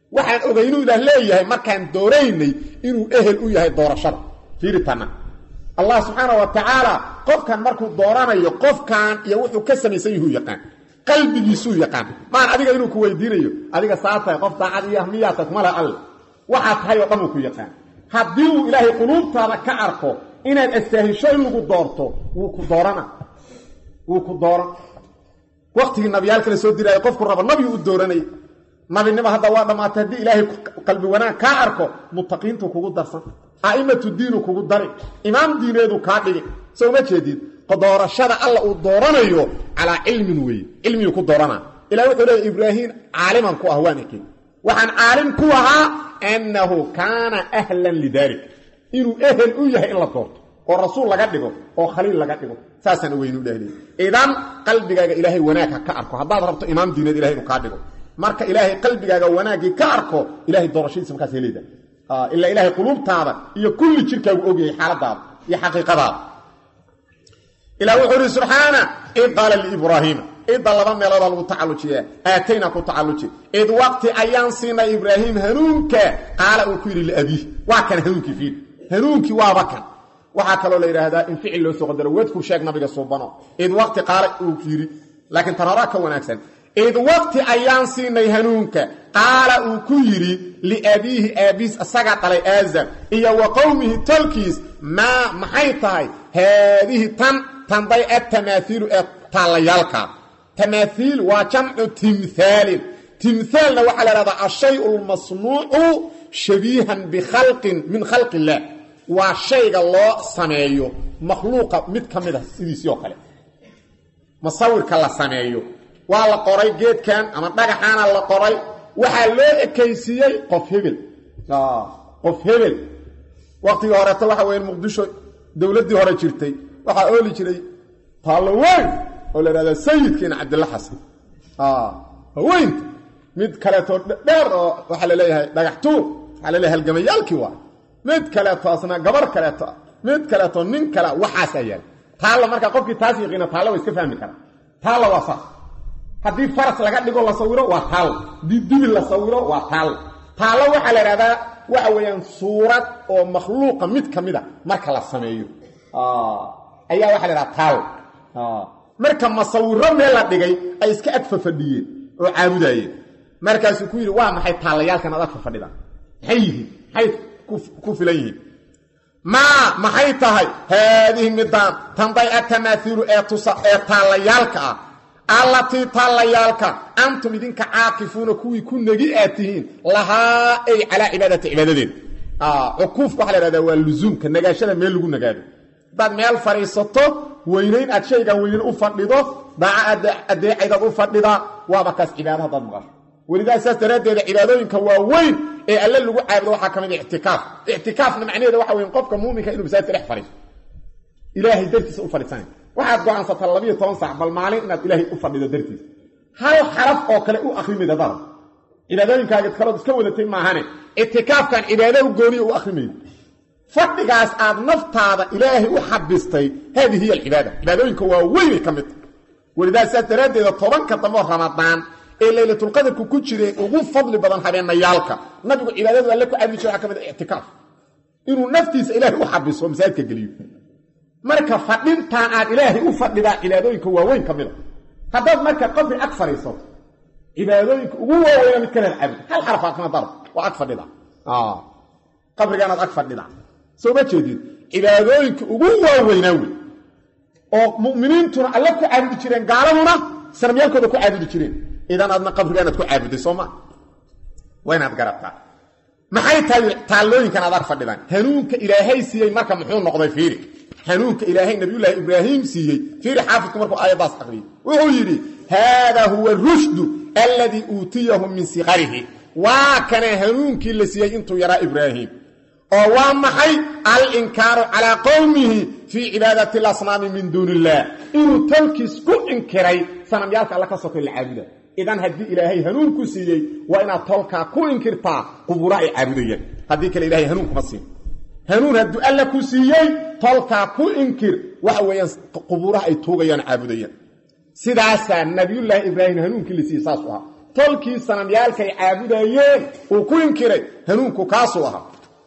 [SPEAKER 1] waxaan ogaynuu ilaah leeyahay markaan dooraynay inuu ehel u yahay doorashada fiiritana allah subxaana wa tacaala qofkan markuu dooranayo qofkan iyo wuxuu ka samaysan yahuu yaqaan qalbigiisuu yaqaan maan adiga inuu ku weydiinayo adiga saa tahay qof daacad iyo ahmiyaata kuma leh alle waxaa tahay oo dhan uu ku yaqaan haddii uu ilaahay quluubtaada ka arko inaad astaahisho in lagu doorto wuu ku doorana wuu ku dooran waktigii nabiyaalka la soo diraayo qofku raba nabigu u dooranaya nabinimo hadda waa dhammaatay haddii ilaahay qalbi wanaag kaa arko mutaqiintu kugu darsan a'imatu diinu kugu dari imaam diineedu kaa dhigi soo ma jeedid doorashada alla uu dooranayo calaa cilmin weeye cilmigii ku dooranaa ilah wuxuu leeya ibraahim caaliman ku ah waan ekey waxaan caalim ku ahaa annahu kaana ahlan lidalik inuu ehel u yahay in la doorto oo rasuul laga dhigo oo khaliil laga dhigo saasaan weynu dhahli idan qalbigaaga ilaahay wanaag ha ka arko haddaad rabto imaam diineed ilahay inuu kaa dhigo marka ilaahay qalbigaaga wanaaggii ka arko ilahay doorashadiisa markaas heleyda ilaa ilaahay quluubtaada iyo kulli jirkaagu ogyahay xaaladaada iyo xaqiiqadaada ilah wuxuu ihi subxaana id qaala liibraahiima idda laba meeloodaa lagu tacallujiyaa aatayna ku tacalluji id waqti ayaan siinay ibraahim hanuunka qaala uu ku yidhi liabiih waa kan hanuunkii fiid hanuunkii waaba kan waxaa kaloo la yidhaahdaa in ficil loo soo qadaro wadkur sheeg nabiga suubano id waqti qaala uu yidhi laakiin tan horaa ka wanaagsan id waqti ayaan siinay hanuunka qaala uu ku yidhi liabiihi aabiis isagaa dhalay aazar iyo wa qowmihi tolkiis maa maxay tahay haadihi tan tanday atamaaiilu ee taallayaalka tamaaiil waa jamcu timhaalin timhaalna waxaa la hahdaa ashayu lmasnuucu shabiihan bikhalqin min khalqi illaah waa shayga loo sameeyo makhluuqa mid ka mid a sidiisii oo kale masawirka la sameeyo waa la qoray geedkan ama dhagaxaana la qoray waxaa loo ekaysiiyey qof hebel qof hebel waqtigii horeeto waxa weeye muqdisho dowladdii hore jirtay waxaa ooli jiray taallo weyn oo la ihahda sayidkiina cabdilla xasan haweynta mid kaleeto dheer oo waxaa la leeyahay dhagax tuur waxaa la leeyahay halgamayaalkii waa mid kaleeto asna gabar kaleeto mid kaleeto nin kale waxaasaa yaala taalla markaa qofkii taas yaqiina taalla waa iska fahmi karaa taalla waa saas haddii faras laga dhigo la sawiro waa taal haddii dibil la sawiro waa taal taallo waxaa la idhahdaa waxa weeyaan suurad oo makhluuqa mid ka mid a marka la sameeyo ayaa waxa la idhaha taal marka masawiro meel la dhigay ay iska ag fafadhiyeen oo caabudayeen markaasuu ku yidhi waa maxay taallayaalkan ad ag fafadhidaan maxay yihiin maxay ku filan yihiin maa maxay tahay haadihi midaan tanday atamaaiilu ee tusa ee taallayaalka ah allatii taallayaalka antum idinka caakifuuna kuwii ku negi aad tihiin lahaa ay calaa cibaadati cibaadadeeda cukuufka waxa la hahdaa waa lusuumka nagaashada meel lagu nagaado haddaad meel fadhiisato weynayn aad shaygan weynayn u fadhido daaca adeecaydaad u fadhidaa waaba kaas cibaado haddaad maqasho welidaa saas daraaddeeda cibaadooyinka waa weyn ee alle lagu caabudo waxaa ka mid ictikaaf ictikaafna macnaheeda waxa weyn qofka muuminka inuu masaajidka dhex fadhiiso ilaahay dartiisa u fadhiisanay waxaad go-aansataa labiyo toban saac bal maalin inaad ilaahay u fadhido dartiisa hal xaraf oo kale u akrimid hadada cibaadooyinkaaga kalood iska wadatay maahane ictikaafkan cibaado u gooniya u akrimayd fadhigaas aad naftaada ilaahay u xabistay haadihi hiy alcibaada cibaadooyinka waa weynay ka mid tahy welidaa saas daraaddeeda tobanka dambeoo ramadaan ee laylatulqadarku ku jireen ugu fadli badan habeenayaalka nabigu cibaadadu alle ku caabudi jira waxaa ka mid a ictikaaf inuu naftiisa ilaahay u xabiso oo masaajidka geliyo marka fadhintaan aad ilaahay u fadhidaa cibaadooyinka waaweyn ka mida haddaad marka qabri ag fadhiisato cibaadooyinka ugu waaweyna mid kalead caabud hal xaraf akna dar waa ag fadhida qabrigaanaad ag fadhida soo ma jeedid cibaadooyinka ugu waaweynaa wey oo mu'miniintuna alle ku caabudi jireen gaaladuna sanamyaalkooda ku caabudi jireen idan aadna qabrigaanaad ku caabuday soo ma waa inaad garataa maxay tahay taallooyinkan aad ag fadhidaan hanuunka ilaahay siiyey marka muxuu noqday fiiri hanuunka ilaahay nabiyullaahi ibraahim siiyey fiiri xaafidku markuu aayaddaas aqriyey wuxuu yidhi haadaa huwa rushdu alladii uutiyahu min siqarihi waa kana hanuunkii la siiyey intuu yaraa ibraahim oo waa maxay alinkaaru calaa qowmihi fii cibaadati alasnaami min duuni illaah inuu tolkiis ku inkiray sanamyaalka alla ka sokay la caabuda idan haddii ilaahay hanuun ku siiyey waa inaad tolkaa ku inkirtaa qubura ay caabudayaan haddii kale ilahay hanuun kuma siin hanuun hadduu alla ku siiyey tolkaa ku inkir waxa weeyaan qubuuraha ay tuugayaan caabudayaan sidaasaa nabiyullaahi ibraahim hanuunkii la siiyey saas u ahaa tolkii sanamyaalkay caabudayeen uu ku inkiray hanuunku kaasuu ahaa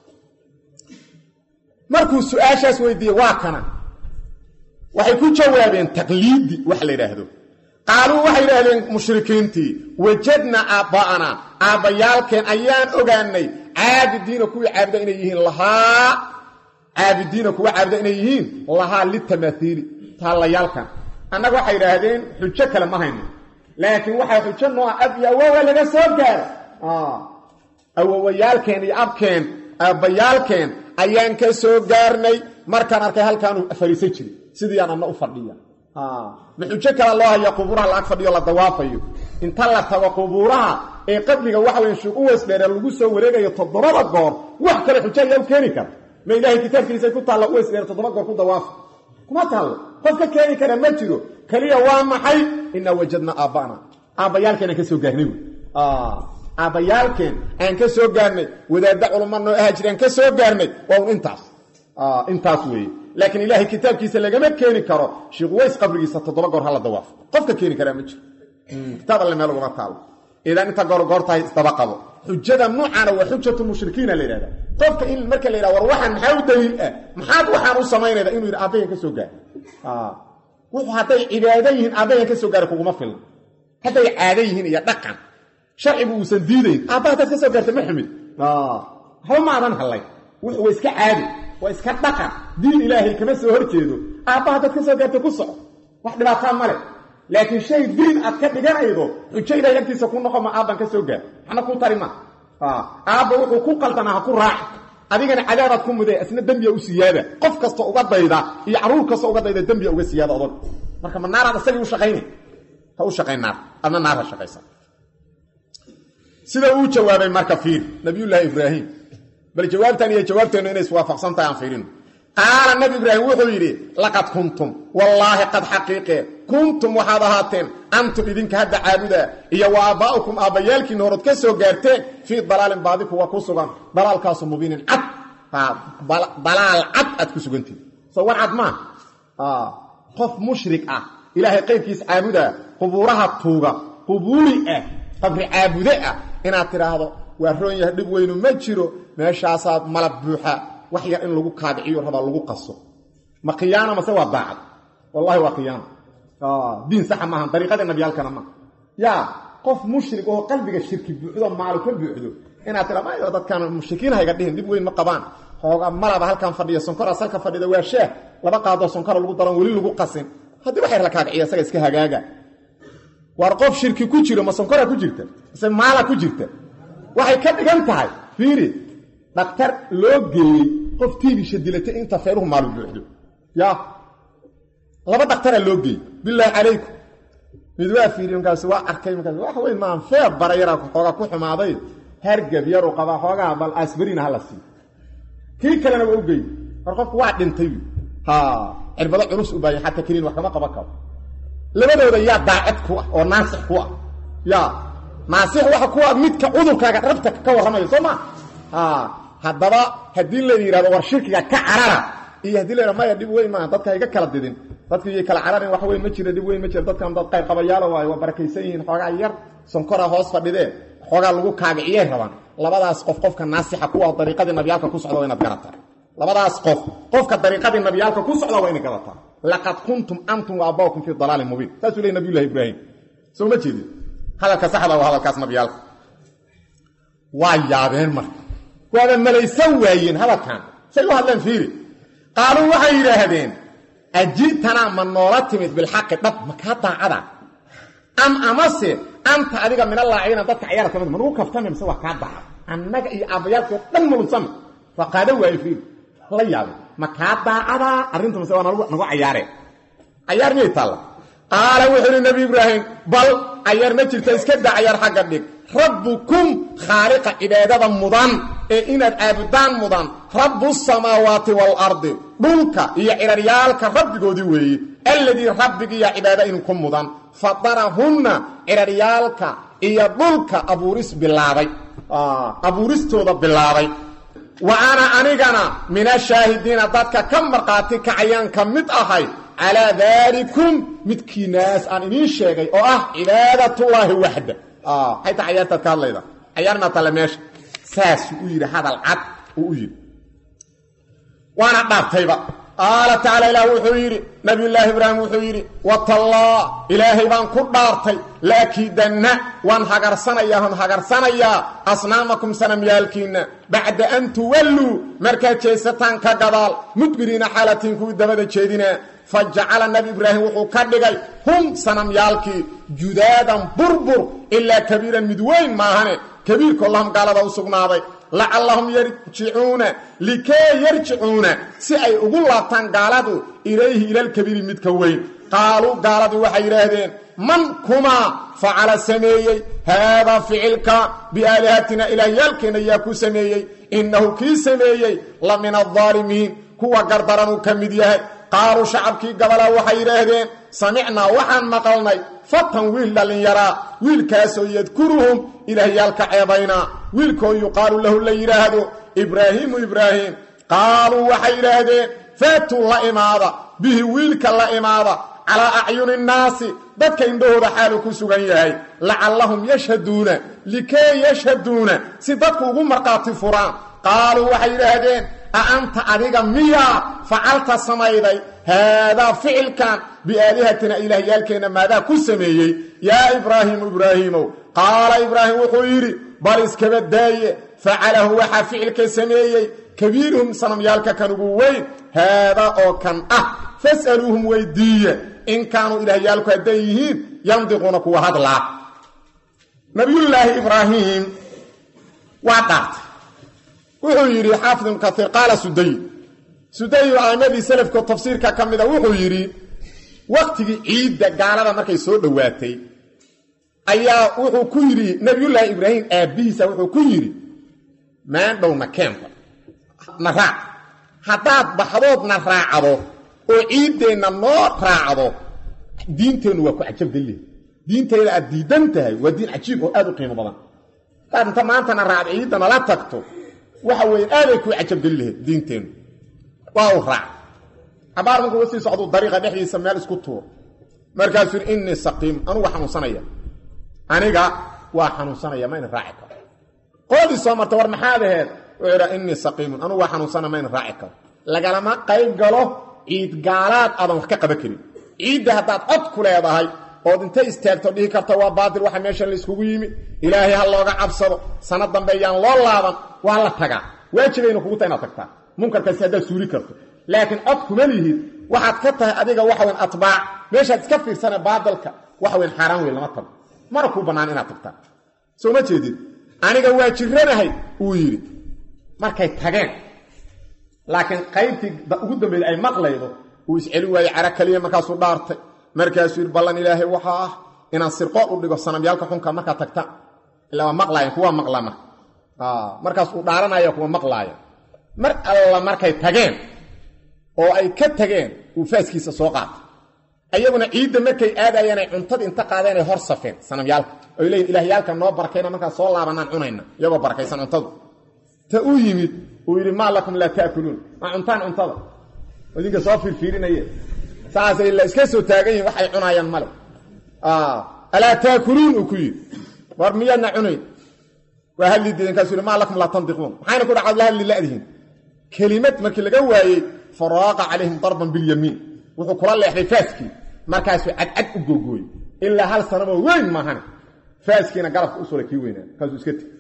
[SPEAKER 1] markuu su-aashaas weydiiyey waa kana waxay ku jawaabeen taqliidi wax la yidhaahdo qaaluu waxay yidhaahdeen mushrikiintii wajadna aabba'anaa aabbayaalkeen ayaan ogaanay caabidiina kuwii caabuda inay yihiin lahaa caabidiina kuwa caabuda inay yihiin lahaa litamaahiili taallayaalkan annaga waxay idhaahdeen xujo kale ma hayno laakiin waxaa xujo nooa ab iyo awowa laga soo gaaro awowayaalkeen iyo abkeen aabbayaalkeen ayaan ka soo gaarnay markaan arkay halkaanu fariisan jiray sidiiaan anna u fadhiya ma xujo kale loo haya qubuuraha la ag fadhiyo la dawaafayo inta la tago qubuuraha ee qabriga waxa weyn shuuq u weysdheere lagu soo wareegayo toddobada goor wax kale xujo ayaa u keeni kara ma ilaahay kitaabkiisay ku taalla u weysdheere toddoba goor ku dawaafa kuma taallo qof ka keeni kara ma jiro keliya waa maxay inaa wajadna aabba'na aabbayaalkeen aan ka soo gaarnay wy aabbayaalkeen aan ka soo gaarnay wadaadda culumma noo aha jiraan ka soo gaarnay waa un intaas intaas weeye laakiin ilaahay kitaabkiisa lagama keeni karo sheikh ways qabrigiisa toddoba goor hala dawaafo qofka keeni karaa ma jiro kitaab alle meel ugama taalo idan inta goorgoor tahay isdaba qabo xujada nuucaana waa xujatu mushrikiina la yidhahda qofka in marka la yidhah war waxaan maxaa u daliil ah maxaad waxaan u samaynayda inuu yidhi aabbayan ka soo gaara wuxuu hadday cibaado yihiin aabbayan ka soo gaara kuguma filna hadday caado yihiin iyo dhaqan sharcigu uusan diidayn aabba hadaad ka soo gaarta ma xumid waxba maadan hallay wuxuu waa iska caadi waa iska dhaqan diin ilaahay kama soo hor jeedo aabba haddaad ka soo gaarta ku soco wax dhibaataa male laakiin shay diin aad ka dhiganaydo xujo ilahay agtiisa ku noqo ma aabban ka soo gaar waxna ku tari ma aabba wuxuu ku qaldanaa ha ku raaci adigana cadaabaad ku mudee isna dembiya u siyaada qof kasta uga dayda iyo caruur kasta uga dayda dembiya uga siyaada odog marka ma naaraad isagii u shaqaynay ha u shaqayn naar adna naar ha shaqaysa sida uu jawaabay marka fiir nabiyullaahi ibraahim bal jawaabtan iyo jawaabteennu inay iswaafaqsan tahay aan fiirino qaala nabi ibraahim wuxuu yidhi laqad kuntum wallaahi qad xaqiiqee kuntum waxaad ahaateen antum idinka hadda caabudaa iyo wa aabbaa'ukum aabbayaalkiina horood ka soo gaarteen fii dalaalin baadi kuwa ku sugan dalaalkaasu mubiinin cad dalaal cad aad ku sugantihin soo war cad maa qof mushrik ah ilaahay qaybkiis caabudaa qubuuraha tuuga qubuuri ah qabri caabude ah inaad tidhaahdo waa roon yahay dhib weynu ma jiro meeshaasaa malab buuxa wax yar in lagu kaadiciyo rabaa lagu qaso ma khiyaana mase waa daacad wallahi waa khiyaana diin saxa maaha dariiqada nabiyaalkana maaha yaa qof mushrik oo qalbiga shirki buuxdo maalu ka buuxdo inaad tira mayo dadkan mushrikiin hayga dhihin dhib weyn ma qabaan xooga malaba halkan fadhiya sonkora salka fadhida waa shaah laba qaadoo sonkora lagu daran weli lagu qasin haddii wax yar la kaadiciya isaga iska hagaaga war qof shirki ku jiro ma sonkora ku jirta mise maala ku jirta waxay ka dhigan tahay fiiri dhakhtar loo geeyey qof tiibisha dilatay inta feeruhu maalu buuxdo ya laba dhakhtaraa loo geeyey bilaahi calaykum mid waa fiiriy markaas waa arkay markaas wax weyn maan feer bara yaraa xoogaa ku xumaaday hargab yaruu qabaa xoogaa bal asbarina hala siiyo kii kalena waa u geeyey war qofku waa dhintay ha cirbado culus u baaya xataa keliin wax kama qaban karo labadooda yaa daacad ku ah oo naasix ku ah ya naasix waxa ku ah midka cudurkaaga dhabta ka warramayo soo ma haddaba haddii la yidhahdo war shirkiga ka carara iyo haddii la yidhahdo maya dhib weyn maaha dadka iga kala didin dadka iyo kala cararin wax weyn ma jira dhib weyn ma jira dadkan dad qayb qabayaalo waayo waa barakaysan yihiin xoogaa yar sonkora hoos fadhidee xoogaa lagu kaagiciyay rabaan labadaas qof qofka naasixa ku ah dariiqadii nabiyaalka ku socda waa inaad garataa labadaas qof qofka dariiqadii nabiyaalka ku socda waa inay garataa laqad kuntum antum wa abbaakum fii dalaalin mubiin saasuu leey nabiyullahi ibraahim soo ma jeedin hadalka saxda waa hadalkaas nabiyaalka waa yaabeen marka waaba malaysan waayeen hadalkan say u hadleen fiiri qaaluu waxay yidhaahdeen aji'tanaa ma noola timid bilxaqi dhab makaa daacada am amase anta adiga minallaaciina dadka cayaara kamid ma nugu kaftame mise waa kaa daacad annaga iyo aabbayaalkoo dhan malunsame waa qaado waaye fiiri la yaabe ma kaa daacadaa arrinta mise waa nagu cayaareen cayaar miyay taalla qaala wuxuu ihi nebi ibraahim bal cayaar ma jirta iska daa cayaar xagga dhig rabbukum khaaliqa cibaadada mudan ee inaad caabudaan mudan rabbu samaawaati waalardi dhulka iyo ciraryaalka rabbigoodii weeye alladii rabbigiiya cibaado idinku mudan fadarahunna ciraryaalka iyo dhulka abuuris bilaabay abuuristooda bilaabay wa ana anigana min ashaahidiina dadka ka markhaati kacayaan ka mid ahay calaa daalikum midkiinaas aan idiin sheegay oo ah cibaadatullaahi waxda xayta cayaartaad ka hadlayda cayaar maa talle meesha saasuu u yidhi hadal cad uu u yidhi waana dhaartayba qaala tacaala ilaah wuxuu yidhi nabiyullaahi ibraahim wuxuu yidhi watallah ilaahay baan ku dhaartay laakiidanna waan hagarsanayaa on hagarsanayaa asnaamakum sanamyaalkiinna bacda an tuwalluu markaad jeesataan ka gadaal mudbiriina xaalatiin kuwii dabada jeedinaa fa jacala nabi ibraahim wuxuu ka dhigay hum sanamyaalkii judaadan burbur ilaa kabiiran mid weyn maahane kabiirkoo lahum gaalada u sugnaaday lacallahum yarjicuuna likee yarjicuuna si ay ugu laabtaan gaaladu ilayhi ilalkabiiri midka weyn qaaluu gaaladii waxay yidhaahdeen man kumaa facala sameeyey haadaa ficilka biaalihatina ilaahyaalkeenna yaa ku sameeyey innahu kii sameeyey la min aldaalimiin kuwa gardaranuu ka mid yahay qaaluu shacabkii gabalaa waxay yidhaahdeen samicnaa waxaan maqalnay fatan wiil dhallinyaraa wiilkaasoo yadkuruhum ilaahyaalka ceebaynaa wiilkoo yuqaalu lahu la yidhaahdo ibraahiimu ibraahim qaaluu waxay yidhaahdeen faatuu la imaada bihi wiilka la imaada calaa acyuni nnaasi dadka indhahooda xaalu ku sugan yahay lacallahum yashhaduuna likee yashhaduuna si dadku ugu markhaati furaan qaaluu waxay yidhaahdeen a anta adiga miyaa facalta samayday haadaa ficilkan biaalihatina ilaahyaalkeenna maadaa ku sameeyey yaa ibraahiimu ibraahiimow qaala ibraahim wuxuu yidhi bal iskaba daaye facalahu waxaa ficilka sameeyey kabiiruhum sanamyaalka kan ugu weyn haadaa oo kan ah fas'aluuhum weydiiye in kaanuu ilaahyaalku hadday yihiin yandiquuna kuwa hadlaa nabiyullaahi ibraahim waa dhaartay wuxuu yidhi xaafid ibnu kaiir qaala suday suday a'imadii salafko tafsiirka ka mida wuxuu yidhi waktigii ciidda gaalada markay soo dhowaatay ayaa wuxuu ku yidhi nabiyullaahi ibraahim aabbihiisa wuxuu ku yidhi maandhow na keenba na raac haddaad baxdood na raacdo oo ciiddeenna noo raacdo diinteennu waa ku cajabdalle diintayda aad diidan tahay waa diin cajiib oo aad u qiimo badan hadaad inta maantana raacdo ciidda nala tagto waxa weeye aaday kuu cajabgeli lahayd diinteennu waa u raac cabaar markuu la sii socduu dariiqa dhexdiisa meel isku tuur markaasuu yidhi innii saqiim anugu xanuunsanaya aniga waa xanuunsanaya mayna raaci karo qoodii soo marta war maxaad aheed wuxuu idhaa innii saqiimun anugu waa xanuunsana mayna raaci karo lagalama qayb galo ciid gaalaad aadan wax ka qaban karin ciidda haddaad cod ku leedahay ood intay istaagto dhihi karta waa baatil waxa meeshan layskugu yimi ilaahay ha looga cabsado sanad dambe yaan loo laaban waa la tagaa waajibayna kugu ta inaad tagtaa munkarkaasi haddaad suuli karto laakiin cod kuma lihid waxaad ka tahay adiga waxaweyn atbaac meeshaad iska fiirsane baadilka waxaweyn xaaraan weyn lama tago mana kuu bannaan inaad tagtaa soo ma jeedid aniga waa jiranahay uu yidhi markay tageen laakiin qaybtii ugu dambeeyey ay maqlaydo uu isceli waayey cara keliya markaasuu dhaartay markaasuu yidhi ballan ilaahay waxaa ah inaan sirqool u dhigo sanamyaalka xunka markaad tagta ilaa waa maqlaayan kuwaa maqlaa marka markaas uu dhaaranaya kuwa maqlaaya mar alla markay tageen oo ay ka tageen uu faaskiisa soo qaatay ayaguna ciidda markay aadayeen ay cuntadii inta qaadeen ay hor safeen sanamyaalka oy leeyiin ilaahyaalka noo barakayna markaan soo laabanaan cunayna iyagoo barakaysan cuntadu ta u yimid uu yidhi maa lakum laa taakuluun ma cuntaan cuntada idinka soo fiirfiirinaye saasay la iska soo taagan yihin waxay cunaayaan male alaa taakuluun uu ku yidhi war miyaadna cunayn waa hadli diideen kaasuu yidhi maa lakum laa tandiquun maxayna ku dhacad la hadli la'dihin kelimad markii laga waayey faraaqa calayhim darban bilyamiin wuxuu kula leexday faaskii markaasuu cadcad u googooyey ilaa hal sanamo weyn maahane faaskiina garabka u sula kii weynaa markaasuu iska tegi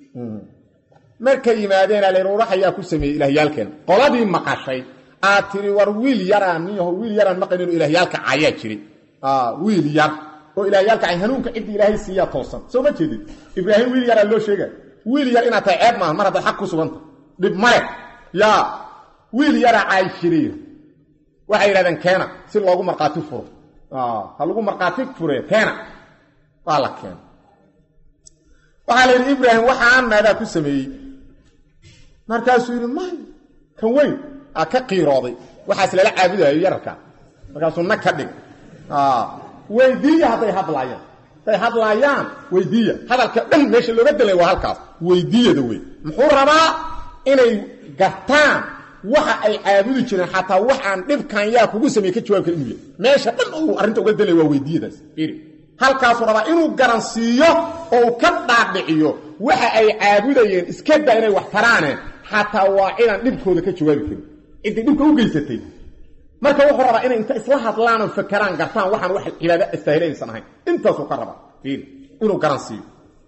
[SPEAKER 1] markay yimaadeen aleruurax ayaa ku sameeyey ilaahyaalkeena qoladii maqashay aad tiri war wiil yaraan niyaho wiil yaraan maqanin oo ilaahyaalka cayaa jiray wiil yar oo ilaahyaalka cay hanuunka ciddii ilaahay siiyaa toosan soo ma jeedid ibraahim wiil yaraa loo sheega wiil yar inaad tahay ceeb maaha mar haddaad xaq ku suganta dhib male yaa wiil yaraa caay jiray waxay yidhahdeen keena si loogu markhaati furo ha lagu markhaati fure keena waa la keena waxaa la yidhi ibraahim waxaan maadaa ku sameeyey markaasuu yidhi may kan weyn a ka qiirooday waxaas lala caabudayo yararka markaasuu nag ka dhig weydiiya hadday hadlaayaan hadday hadlaayaan weydiiya hadalka dhan meesha looga delay waa halkaas weydiiyada wey muxuu rabaa inay gartaan waxa ay caabudi jireen xataa waxaan dhibkan yaa kugu sameeye ka jawaabka inuu yahy meesha dhan uu arrinta uga delay waa weydiiyadaas iri halkaasuu rabaa inuu garansiiyo oo uu ka dhaadhiciyo waxa ay caabudayeen iska daa inay wax taraane xataa waa cidaan dhibkooda ka jawaabi karin ciddii dhibka u geysatay marka wuxuu rabaa inay inta isla hadlaan oo fakeraan gartaan waxaan wax cibaado astaahilaysan ahayn intaasuu ka rabaa inuu garansiiyo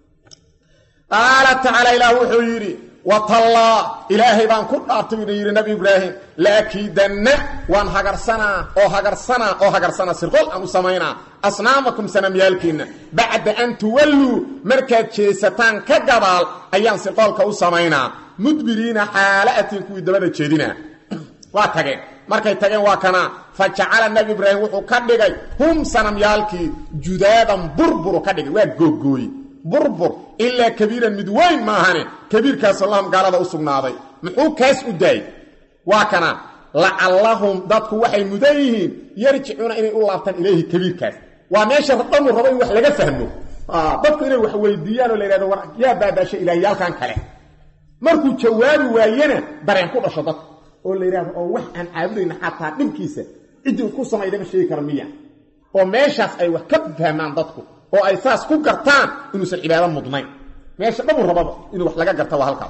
[SPEAKER 1] qaala tacaala ilaah wuxuu yidhi watallaa ilaahay baan ku dhaartay ina yidhi nabi ibraahim laakiidanna waan hagarsanaa oo hagarsanaa oo hagarsanaa sirqol aan u samaynaa asnaamakum sanamyaalkiinna bacda an tuwalluu markaad jeesataan ka gabaal ayaan sirqoolka u samaynaa mudbiriina xaala'atiin kuwii dabada jeedinaa waa tageen markay tageen waa kanaa fa jacala nabi ibraahim wuxuu ka dhigay hum sanamyaalkii judaadan burburu ka dhigay waa googooye burbur ilaa kabiiran mid weyn maahane kabiirkaasoo lahum gaalada u sugnaaday muxuu kaas u daayey waa kana lacallahum dadku waxay mudan yihiin yarjicuuna inay u laabtaan ilayhi kabiirkaas waa meesha dhanuu rabo in wax laga fahmo dadku inay wax weydiiyaan oo la yidhahdo war yaa baabaashay ilaahyaalkan kale markuu jawaabi waayena dareen ku dhasho dadku oo la yidhahdo oo wax aan caabudayna xataa dhibkiisa ciddii ku samaydama sheegi kara miya oo meeshaas ay wax ka fahmaan dadku oo ay saas ku gartaan inuusan cibaado mudnayn meesha dhabuu rababa inuu wax laga garta waa halkaas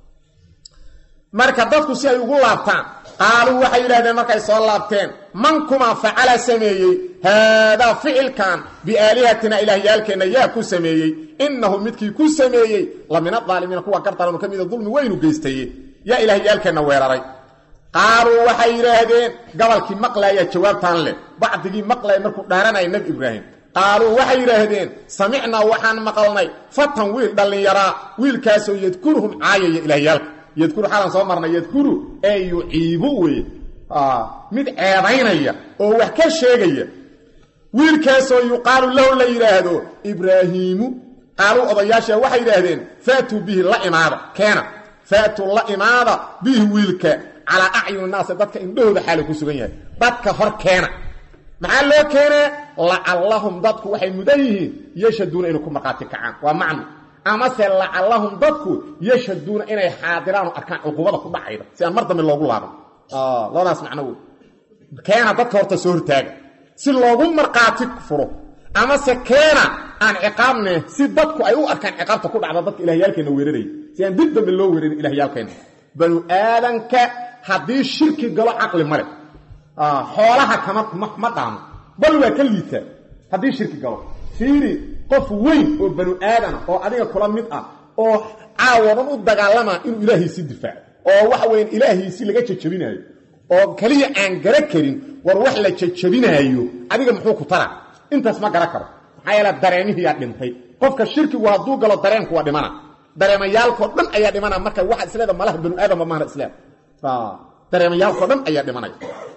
[SPEAKER 1] marka dadku si ay ugu laabtaan qaaluu waxay yidhahdeen markay soo laabteen man kumaa facala sameeyey haadaa ficilkan biaalihatina ilaahyaalkeenna yaa ku sameeyey innahu midkii ku sameeyey la min adaalimiina kuwa gardaranu ka mida dulmi weynu geystaye yaa ilaahyaalkeenna weeraray qaaluu waxay yidhaahdeen gabalkii maqlaaya jawaabtaan leh bacdigii maqlaya markuu dhaaranaya nebi ibraahim qaaluu waxay yidhaahdeen samicnaa waxaan maqalnay fatan wiil dhallinyaraa wiilkaasoo yadkuruhum caayaya ilaahyaalka yadkuru xalan soo marnay yadkuru ee yuciibu weye mid ceebaynaya oo wax ka sheegaya wiilkaasoo yuqaalu lahu la yidhaahdo ibraahiimu qaaluu odayaasha waxay yidhaahdeen faatuu bihi la imaada keena faatuu la imaada bihi wiilka calaa acyuni naasi dadka indhahooda xaala ku sugan yahay dadka hor keena maxaa loo keenaa lacallahum dadku waxay mudan yihiin yashhaduuna inay ku markhaati kacaan waa macno amase lacallahum dadku yashhaduuna inay xaadiraan oo arkaan cuqubada ku dhacayda si aan mar dambe loogu laaban labadaas macno wey keena dadka horta soo hortaaga si loogu markhaati furo amase keena aan ciqaabne si dadku ay u arkaan ciqaabta ku dhacda dadka ilahyaalkeenna weeraraya si aan dib dambe loo weerarin ilahyaalkeenna banu aadanka haddii shirki galo caqli male xoolaha kama ma dhaamo bal waa ka liitaa haddii shirki galo fiiri qof weyn oo banu aadana oo adiga kula mid ah oo caawadan u dagaalama inuu ilaahiisii difaaco oo waxa weyan ilaahiisii laga jajabinaayo oo keliya aan gara karin war wax la jajabinaayo adiga muxuu ku tara intaas ma gara karo maxaa yeele dareemihiyaa dhintay qofka shirkigu hadduu galo dareenku waa dhimana dareemayaalkao dhan ayaa dhimana marka waxa isleeda malaha banu aadamba maahna isleeda dareemayaalkao dhan ayaa dhimanaya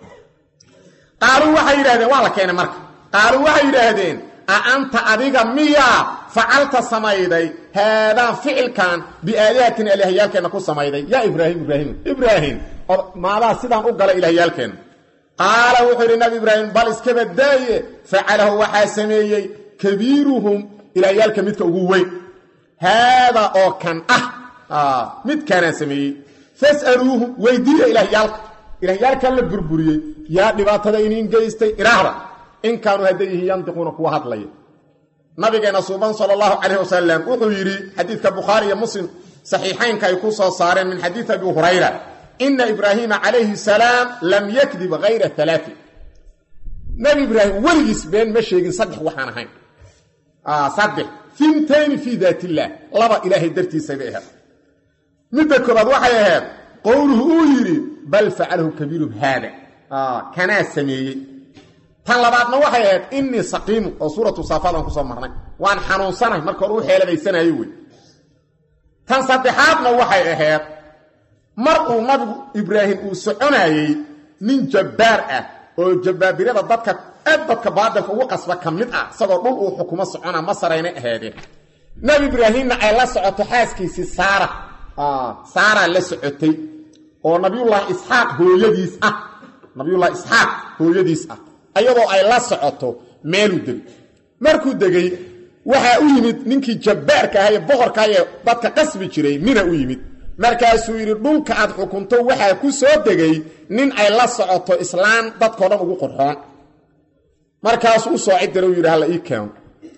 [SPEAKER 1] qaaluu waxay yidhahdeen waa la keenay marka qaaluu waxay yidhaahdeen a anta adiga miyaa facalta samayday haadaa ficilkan biaalihatina ilaahyaalkeenna ku samayday yaa ibraahim ibraahim ibraahim maadaa sidaan u gala ilaahyaalkeenna qaala wuxuu yidhi nabi ibraahim bal iskaba daaye facalahu waxaa sameeyey kabiiruhum ilaahyaalka midka ugu weyn haadaa oo kan ah midkaanaa sameeyey fas'aluuhum weydiiya ilaahyaalka ilaahyaalkan la burburiyey yaa dhibaatada iniin geystay iraahda in kaanuu hadday yihiin yandiquuna kuwa hadlaya nabigeena suuban sala allahu calayh wasalam wuxuu yidhi xadiidka bukhaari iyo muslim saxiixaynka ay ku soo saareen min xadiidi abi hurayra ina ibraahiima calayhi salaam lam yakdib hayra alaai nabi ibraahim weligiis been ma sheegin saddex waxaan ahayn saddex fintayni fii daat illaah laba ilaahay dartiisay bay ahayd midda koobaad waxay ahayd qowluhu uu yidhi bal facalahu kabiirum haada kanaa sameeyey tan labaadna waxay ahayd inii saqiimu oo suuratu saafaad aan kusoo marnay waan xanuunsanahay marka hore u xeeladaysanayo wey tan saddexaadna waxay ahayd mar uu nabigu ibraahim uu soconayey nin jabbaar ah oo jabbaabirada dadka aad dadka baadilka ugu qasba ka mid ah isagoo dhul uu xukumo socona masaraynay aheedeen nabi ibraahimna ay la socoto xaaskiisii saara saaraa la socotay oo nabiyullaahi isxaaq hooyadiis ah nabiyullahi isxaaq hooyadiis ah ayadoo ay la socoto meeluu degay markuu degay waxaa u yimid ninkii jabbaarka aha ee boqorka ee dadka qasbi jiray mina u yimid markaasuu yidhi dhulka aad xukunto waxaa ku soo degay nin ay la socoto islaan dadkao dhan ugu qorxoon markaasuu u soo ciddira u yidhi halla ii keeno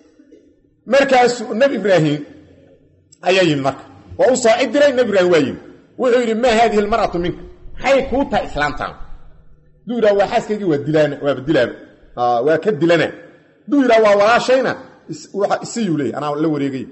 [SPEAKER 1] markaasuu nebi ibraahim ayaa yimid marka waa u soo cid diray nebi ibraahim waa yimid wuxuu yidhi maa haadihi almar'atu minka maxay kuu tahay islaamtaan duu yidhaha waa xaaskaygii waa dilaana waaba dilaaba waa ka dilana duu yidhaha waa walaashayna isiyuu leeyay anaa la wareegay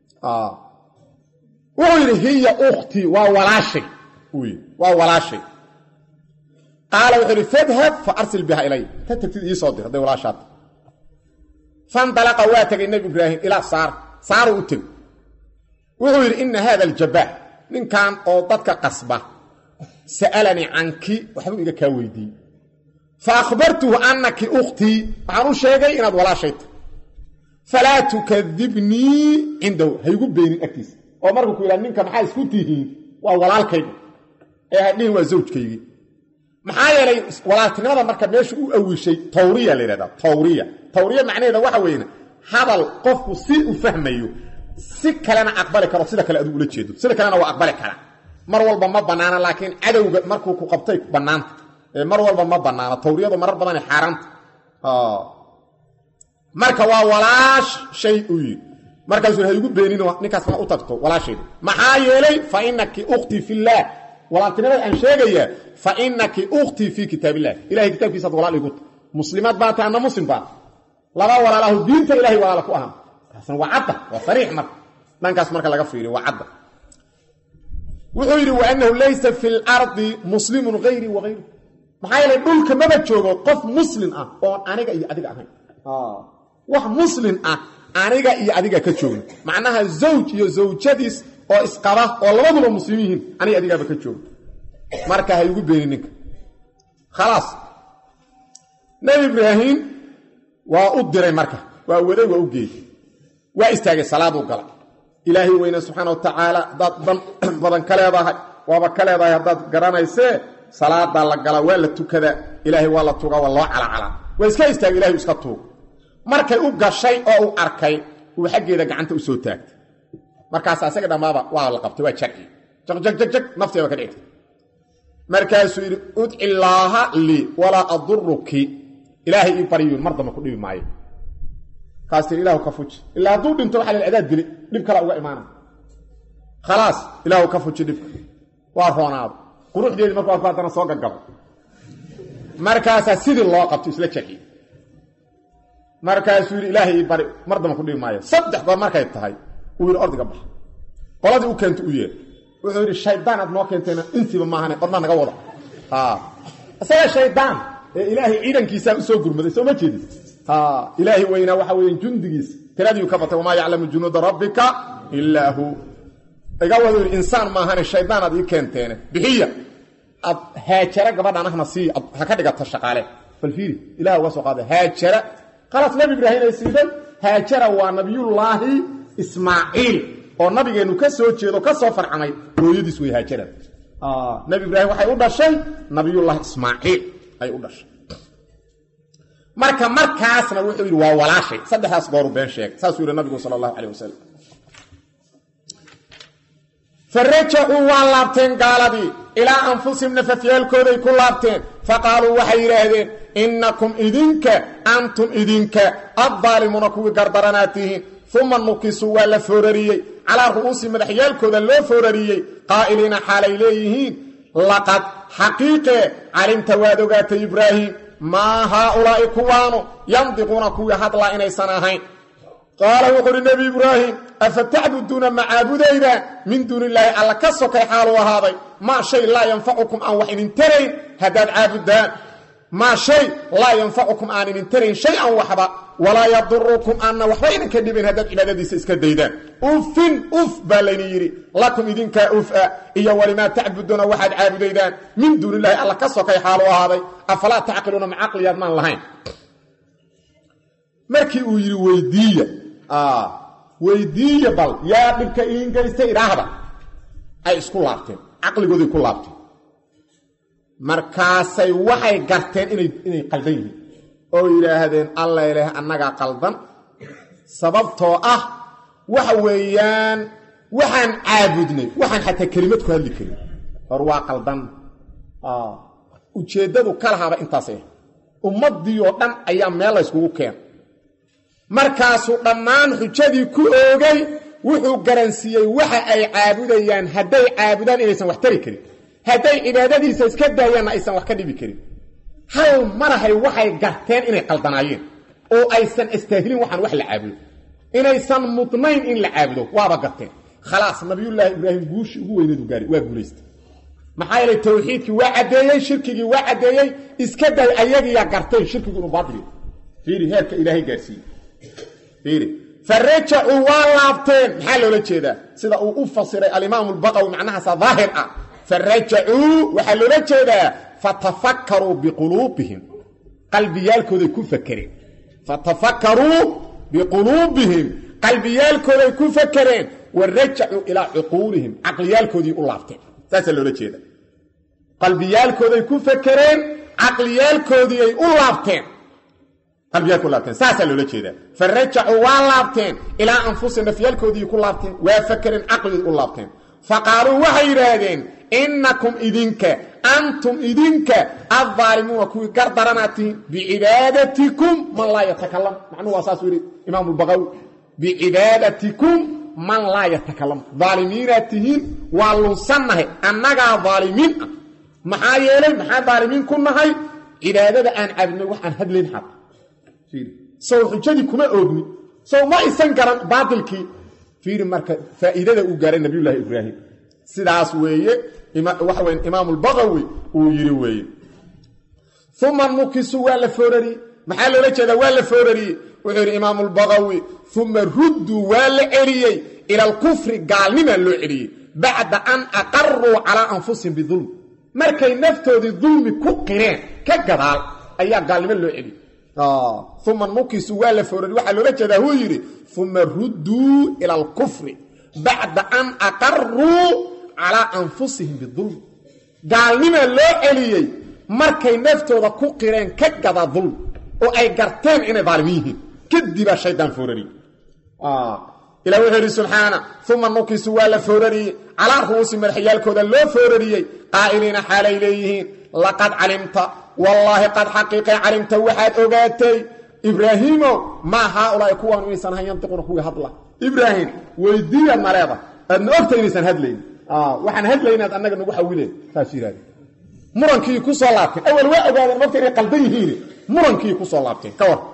[SPEAKER 1] wuxuu yidhi hiya ukhtii waa walaashay uu yidhi waa walaashay qaala wuxuu yidhi fadhab fa arsil biha ilay ta tagtid iisoo dir hadday walaashaata fandalaqa waa tegay nebi ibraahim ilaa saar saaru u tegey wuxuu yidhi ina haada aljabaax ninkan oo dadka qasba sa'alanii canki waxbuu iga kaa weydiiyey fa akhbartuhu annaki ukhtii waxaan u sheegay inaad walaashay tahy falaa tukadibnii cindahu haygu beenin agtiisa oo markuu ku yidhaha ninka maxaa isku tihiin waa walaalkayga ee hadhihin waa zawjkaygii maxaa yeelay walaaltinimada marka meeshu u awishay tawriya la yidhahdaa tawriya tawriya macnaheeda waxa weyn hadal qofku si u fahmayo si kalena aqbali karo sida kale aduu ula jeedo sida kalena waa aqbali kara mar walba ma bannaana laakiin cadowga markuu ku qabtay bannaanta mar walba ma bannaana tawriyadu marar badan xaaraanta marka waa walaash shay u yidhi markaasuu ha igu beenin ninkaas ma u tagto walaashayda maxaa yeelay fa inaki ukhtii fillaah walaaltinimada aan sheegayaa fa inaki ukhtii fii kitaab illah ilahay kitaabkiisaad walaal igu ta muslimaad baa ta anna muslim baa laba walaalahu diinta ilahay walaala ku ahaan taasna waa cadda waa sariix marka dhankaas marka laga fiiriyo waa cadda wuxuu yidhi waanahu laysa fi lardi muslimun hayrii wahayru maxaa yeelay dhulka maba joogo qof muslim ah oon aniga iyo adiga ahayn wax muslim ah aniga iyo adiga ka joogno macnaha zawj iyo zawjadiis oo isqaba oo labaduba muslim yihiin aniga adigaaba ka joogno marka ha igu beenin ninka khalaas nebi ibraahim waa u diray marka waa waday waa u geeyey waa istaagay salaaduu gala ilaahay weyne subxaana wa tacaala haddaad dan badan ka leedahay waaba ka leedahay haddaad garanaysee salaadaa la galaa waa la tukadaa ilaahay waa la tugaa waa loo calacalaa waa iska istaagay ilahay iska tuug markay u gashay oo uu arkay uu xaggeeda gacanta u soo taagtay markaas asaga dhammaaba waa la qabtay waa jarci jaqjagjag nafteeba ka dhigtay markaasuu yidhi udci illaaha lii walaa aduruki ilaahay ii baryuun mar damba ku dhibi maayo kaas tii ilahu ka fuji ilaa hadduu dhinto waxa la adaad geli dhib kala uga imaana khalaas ilaahu ka fuji dhibka waa roonaado quruxdeedii markuu arko haddana soo gagabo markaasaa sidii loo qabto isla jarciy markaasuu yidhi ilaahay ii bari mar damba ku dhibi maayo saddex goor markay tahay uu yidhi ordiga bax qoladii u keenta u yeer wuxuu yidhi shaydaan aad noo keentayna intiiba maahane badna naga wada isaga shaydaan ee ilaahay ciidankiisaa usoo gurmaday soo ma jeedin ilaahay weynaa waxa weya jundigiisa tiradiiu ka batay wamaa yaclamu junuuda rabbika ilaa hu iga wadu yidhi insaan maahane shaydaan aad ii keenteene bixiya ad haajara gabadhan ahna sii ha ka dhigata shaqaale bal fiiri ilaha uga soo qaada haajara khalaas nabi ibraahim ay siiday haajara waa nabiyullaahi ismaaciil oo nabigeennu ka soo jeedo ka soo farcamay hooyadiis wey haajara nabi ibraahim waxay u dhashay nabiyullaahi ismaaciil ay u dhashay marka markaasna wuxuu yidhi waa walaashay saddexdaas gooru been sheegay saasuu yidhi nabigu sala allahu calayh wasalam farajacuu waa laabteen gaaladii ilaa anfusihim nafafyaalkooday ku laabteen faqaaluu waxay yidhaahdeen innakum idinka antum idinka addaalimuuna kuwii gardaranaad tihiin uma nukisuu waa la foorariyey calaa ru'uusi madaxyaalkooda loo foorariyey qaa'iliina xaalay leeyihiin laqad xaqiiqee calimta waad ogaatay ibraahim maa haaulaa'i kuwaanu yandiquuna kuwii hadlaa inaysan ahayn qaala wuxu uhi nebi ibraahim afa tacbuduuna ma caabudayda min duuni illaahi alla ka sokay xaaluu ahaaday maa shay laa yanfacukum aan wax idin tarayn haddaad caabudaan maa shay laa yanfacukum aan idin tarayn shay-an waxba walaa yadurukum aanna waxba idinka dhibayn haddaad cibaadadiisa iska daydaan ufin uf baa laydin yidhi lakum idinkaa ufa iyo walimaa tacbuduuna waxaad caabudaydaan min duuni illaahi alla ka sokay xaaluu ahaaday afalaa tacqiluuna ma caqliyaad maan lahayn markii uu yidhi weydiiya weydiiya bal yaa dhibka iin geystay idhaahda ay isku laabteen caqligooday ku laabteen markaasay waxay garteen inay inay qaldan yihiin oo yidhaahdeen alla ilaah annagaa qaldan sababtoo ah waxa weeyaan waxaan caabudnay waxaan xataa kelimad ku hadli karin hor waa qaldan ujeeddadu ka lahaaba intaasay ummaddii oo dhan ayaa meel la yskugu keen markaasuu dhammaan xujadii ku oogay wuxuu garansiiyey waxa ay caabudayaan hadday caabudaan inaysan wax tari karin hadday cibaadadiisa iska daayaanna aysan wax ka dhibi karin hal marahay waxay garteen inay qaldanaayeen oo aysan istaahilin waxaan wax la caabudo inaysan mudnayn in la caabudo waaba garteen khalaas nabiyullaahi ibraahim guushii ugu weyneedu gaari waa guulaystay maxaa yeelay tawxiidkii waa caddeeyey shirkigii waa caddeeyey iska day ayagiyaa garteen shirkigu inuu baadili fiiri heerka ilaahay gaarsiiyey fiiri farajacuu waa laabteen maxaa loola jeedaa sida uu u fasiray alimaamu albaqawi macnahaasa daahir ah farajacuu waxaa loola jeedaa fatafakkaruu biquluubihim qalbiyaalkooday ku fakereen fatafakkaruu biquluubihim qalbiyaalkooday ku fakereen wa rajacuu ilaa cuquulihim caqliyaalkoodii u laabteen saasaa loola jeeda qalbiyaalkooday ku fakereen caqliyaalkoodiiay u laabteen qalbiyaalku laabteen saasaa loola jeedaa fa rajacuu waa laabteen ilaa anfusihim nafyaalkoodii ku laabteen waa fakereen caqligii u laabteen fa qaaluu waxay yidhaahdeen innakum idinka antum idinka addaalimuuna kuwii gardaranaad tihiin bicibaadatikum man laa yatakalam macnuhu waa saasuu yidhi imaamu lbaqawi bicibaadatikum man laa yatakalam daalimiinaad tihiin waa lunsannahay annagaa daalimiin ah maxaa yeelay maxaa daalimiin ku nahay cibaadada aan caabudnay wax aan hadlayn xad sow xujadii kuma oogni sow ma isan garan baatilkii fiiri marka faa'iidada uu gaaray nabiyullaahi ibraahim sidaas weeye waxa weya imaamu lbaqawi uu yidhi weeye uma nukisu waa la foorariyey maxaa loola jeedaa waa la foorariyey wuxuu yidhi imaamu lbaqawi uma rudduu waa la celiyey ila alkufri gaalnimaa loo celiyey bacda an aqaruu calaa anfusihim bidulm markay naftoodii dulmi ku qireen ka gadaal ayaa gaalnimo loo celiyey uma nukisu waa la foorari waxaa loola jeedaa wuu yidhi uma rudduu ila alkufri bacda an aqaruu calaa anfusihim bidulm gaalnimaa loo celiyey markay naftooda ku qireen ka gada dulm oo ay garteen inay daalimiin yihiin kadibaa shaydaan foorariyey ilah wuxuu yidhi subxaana uma nukisu waa la foorariyey calaa ru'uusi madaxyaalkooda loo foorariyey qaa'iliina xaalay leeyihiin laqad calimta wallaahi qad xaqiiqay calimta waxaad ogaatay ibraahiimow maa haaulaai kuwaan inaysan ahayn yantiquna kuwii hadla ibraahim weydiiyaad ma leeda aadna ogta inaysan hadlayn waxaan hadlaynaad annaga nagu xawileen saas yidhahde murankii ku soo laabteen awal waa ogaadeen mogta inay qaldan yihiin murankii ku soo laabteen ka war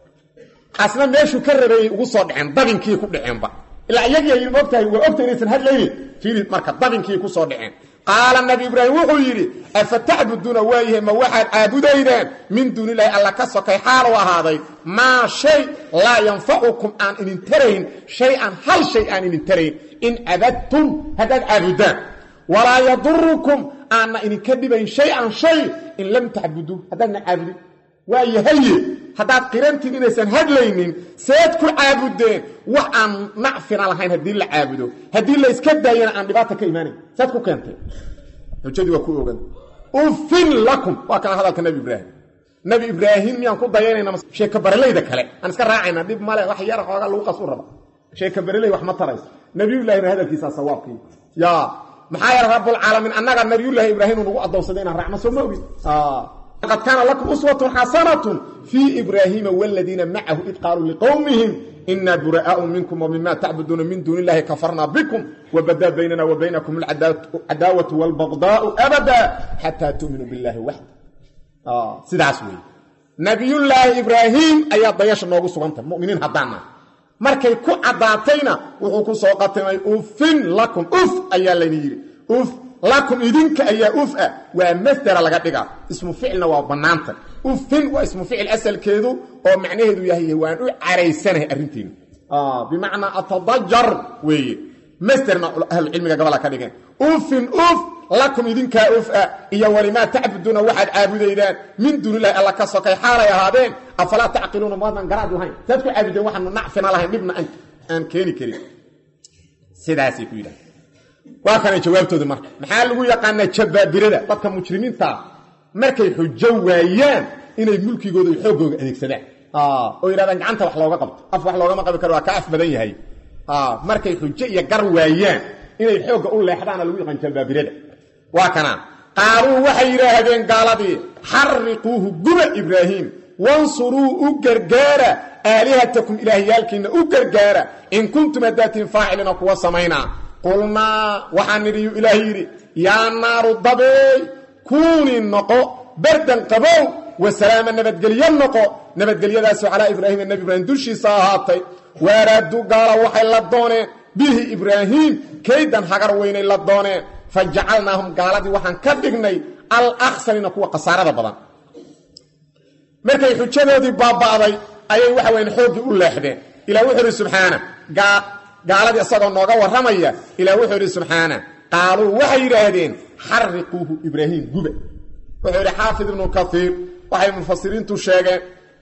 [SPEAKER 1] asna meeshuu ka rabeeyey ugu soo dhaceen dabinkii ku dhaceenba ilaa iyagiiy mogtahay waa ogta inaysan hadlaynin fiiri marka dabinkii ku soo dhaceen qaala nabi ibraahim wuxuu yidhi afa tacbuduuna waayahay ma waxaad caabudaydaan min duunilahi alla ka sokay xaal u ahaaday maa shay laa yanfacukum aan idin tarayn shay-an hal shay aan idin tarayn in cabadtum haddaad caabudaan walaa yadurukum aanna idinka dhibayn shay-an shay in lam tacbuduu haddaadna caabudin waayahaye haddaad qirantiin inaysan hadlaynin seed ku caabudeen wax aan nacfina lahayn haddii la caabudo haddii la iska daayana aan dhibaata ka imaanayn seed ku keentay xujadii waa ku ogan ufin lakum waa kana hadalka nebi ibraahim nebi ibraahim miyaan ku dayanayna sheeka baralayda kale aan iska raacayna dhib male wax yar xoogaa lagu qas u raba sheeka baraley wax ma tarayso nebiyullahina hadalkiisaa sawaabkii yaa maxaa yeele rabbulcaalamiin annaga nabiyullaahi ibraahim uu nagu addoonsaday inaan raacno soo ma ogin qad kaana lakum uswatun xasanatun fii ibraahiima waladiina macahu id qaaluu liqowmihim inaa buraa'aau minkum wmima tacbuduuna min duuni illahi kafarnaa bikum wabadaa baynana wa baynakum alcadaawatu waalbagdaau abada xataa tuuminuu billahi waxda sidaas weeye nabiyullaahi ibraahim ayaa dayasha noogu sugantah muminiin haddaana markay ku caddaatayna wuxuu ku soo qatimay ufin lakum uf ayaa layni yidhi uf lakum idinka ayaa uf ah waa masdera laga dhigaa ismu ficilna waa bannaanta ufin waa ismu ficil asalkeedu oo macnaheedu yahay waan u caraysanahay arrinteena bimacnaa atadajar weeye masderna ahlucilmiga gabola ka dhigeen ufin uf lakum idinkaa uf ah iyo walimaa tacbuduuna waxaad caabudaydaan min duunilahi alla ka sokay xaalay ahaadeen afalaa tacqiluuna maadaan garaad lahayn saad ku caabudeen waxaanu nacfina lahayn dhibna aan keeni karin sidaasay ku yidhaha waa kana jawaabtooda marka maxaa lagu yaqaanaa jabaabirada dadka mujrimiintaa markay xujo waayaan inay mulkigooda iyo xooggooga adeegsadaan oo yidhahdaan gacanta wax looga qabto af wax loogama qabi karo waa ka af badan yahay markay xujo iyo gar waayaan inay xoogga u leexdaana lagu yaqaan jabaabirada waa kana qaaluu waxay yidhaahdeen gaaladii xariquuhu guba ibraahim wansuruu u gargaara aalihatakum ilaahyaalkiinna u gargaara in kuntum haddaatiin faacilina kuwa samaynaa qulnaa waxaan nidhiyu ilaah yidhi yaa naaru dabeey kuunii noqo bardan qabow wasalaama nabadgelyo noqo nabadgelyadaasoo calaa ibraahiima nebi ibraahim dushiisa ahaatay waaraaduu gaala waxay la dooneen bihi ibraahiim kaydan hagar weynay la dooneen fa jacalnaahum gaaladii waxaan ka dhignay alaksarina kuwa khasaarada badan markay xujadoodii baaba'day ayay waxa weyan xooggii u leexdeen ilah wuxuu idhi subxaana gaaladii isagoo nooga warramaya ilah wuxuu idhi subxaana qaaluu waxay yidhaahdeen xariquuhu ibraahiim guba wuxuu yidhi xaafid ibnu kaiir waxay mufasiriintu sheegeen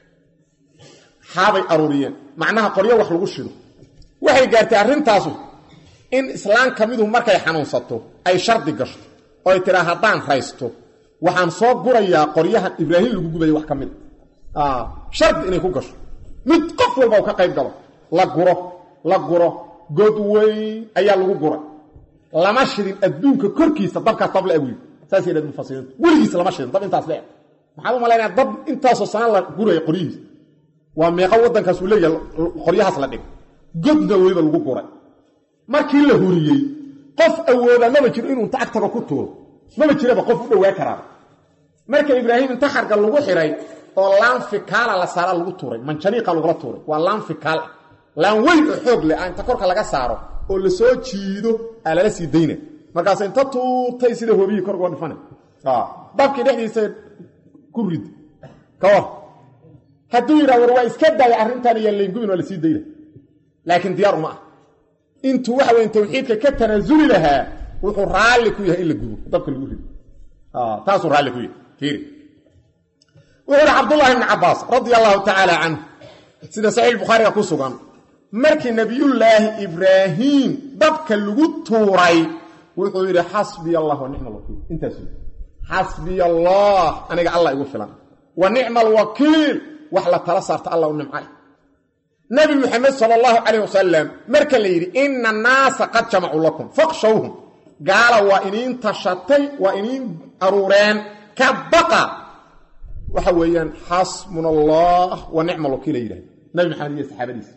[SPEAKER 1] xaabay aruuriyeen macnaha qoryo wax lagu shido waxay gaartay arrintaasu in islaan ka midu markay xanuunsato ay shardi gasho oo ay tiraa haddaan raysto waxaan soo gurayaa qoryahan ibraahim lagu gubayo wax ka mid a shardi inay ku gasho mid qof walba u ka qayb galo la guro la guro god weyn ayaa lagu guray lama shidin adduunka korkiisa dabkaas dab la awiyo saas yidhahd mufasiriintu weligiis lama shidin dab intaas le maxaad u malaynaya dab intaasoo sana la guraya qoryihiis waa meeqa waddankaas uu leeyahay qoryahaas la dhig godna weliba lagu guray markii la huriyey qof awooda maba jiro inuu inta agtaga ku tuuro maba jiraba qof u dhowaa karaaba marka ibraahim inta xarga lagu xiray oo laan fikaala la saara lagu tuuray manjaniiqa lagula tuuray waa laan fikaal ah laan weyn oo xoog leh inta korka laga saaro oo lasoo jiido aa lala sii dayna markaas inta tuutay sida hobiyii korgoo dhifana dabkii dhexdiisa ku rid ka war hadduu yidhaa war waa iska daaya arrintan iyo laingubin waa lasii dayna laakiin diyaar uma ah intuu waxa weyn tawxiidka ka tanaasuli lahaa wuxuu raalli ku yahay in la gubo dabka lagu rido taasuu raalli ku yahay fiiri wuxuu ihi cabdullahi ibni cabbaas radia allahu tacaala canhu sida saxiix bukhaariga ku sugan markii nebiyullaahi ibraahiim dabka lagu tuuray wuxuu yidhi xasbiya allah wa nicma alwakiil intaas xasbiya allah aniga allah igu filan wa nicma alwakiil wax la tala saarta allah u nimcay nabi muxamed sal allahu calayh wasalam marka la yidhi ina annaasa qad jamacuu lakum faqshawhum gaala waa iniin tashatay waa iniin aruureen ka baqa waxa weeyaan xasbuna allah wa nicma alwakiila yidhahda nabi maxamed iyo saxaabadiisa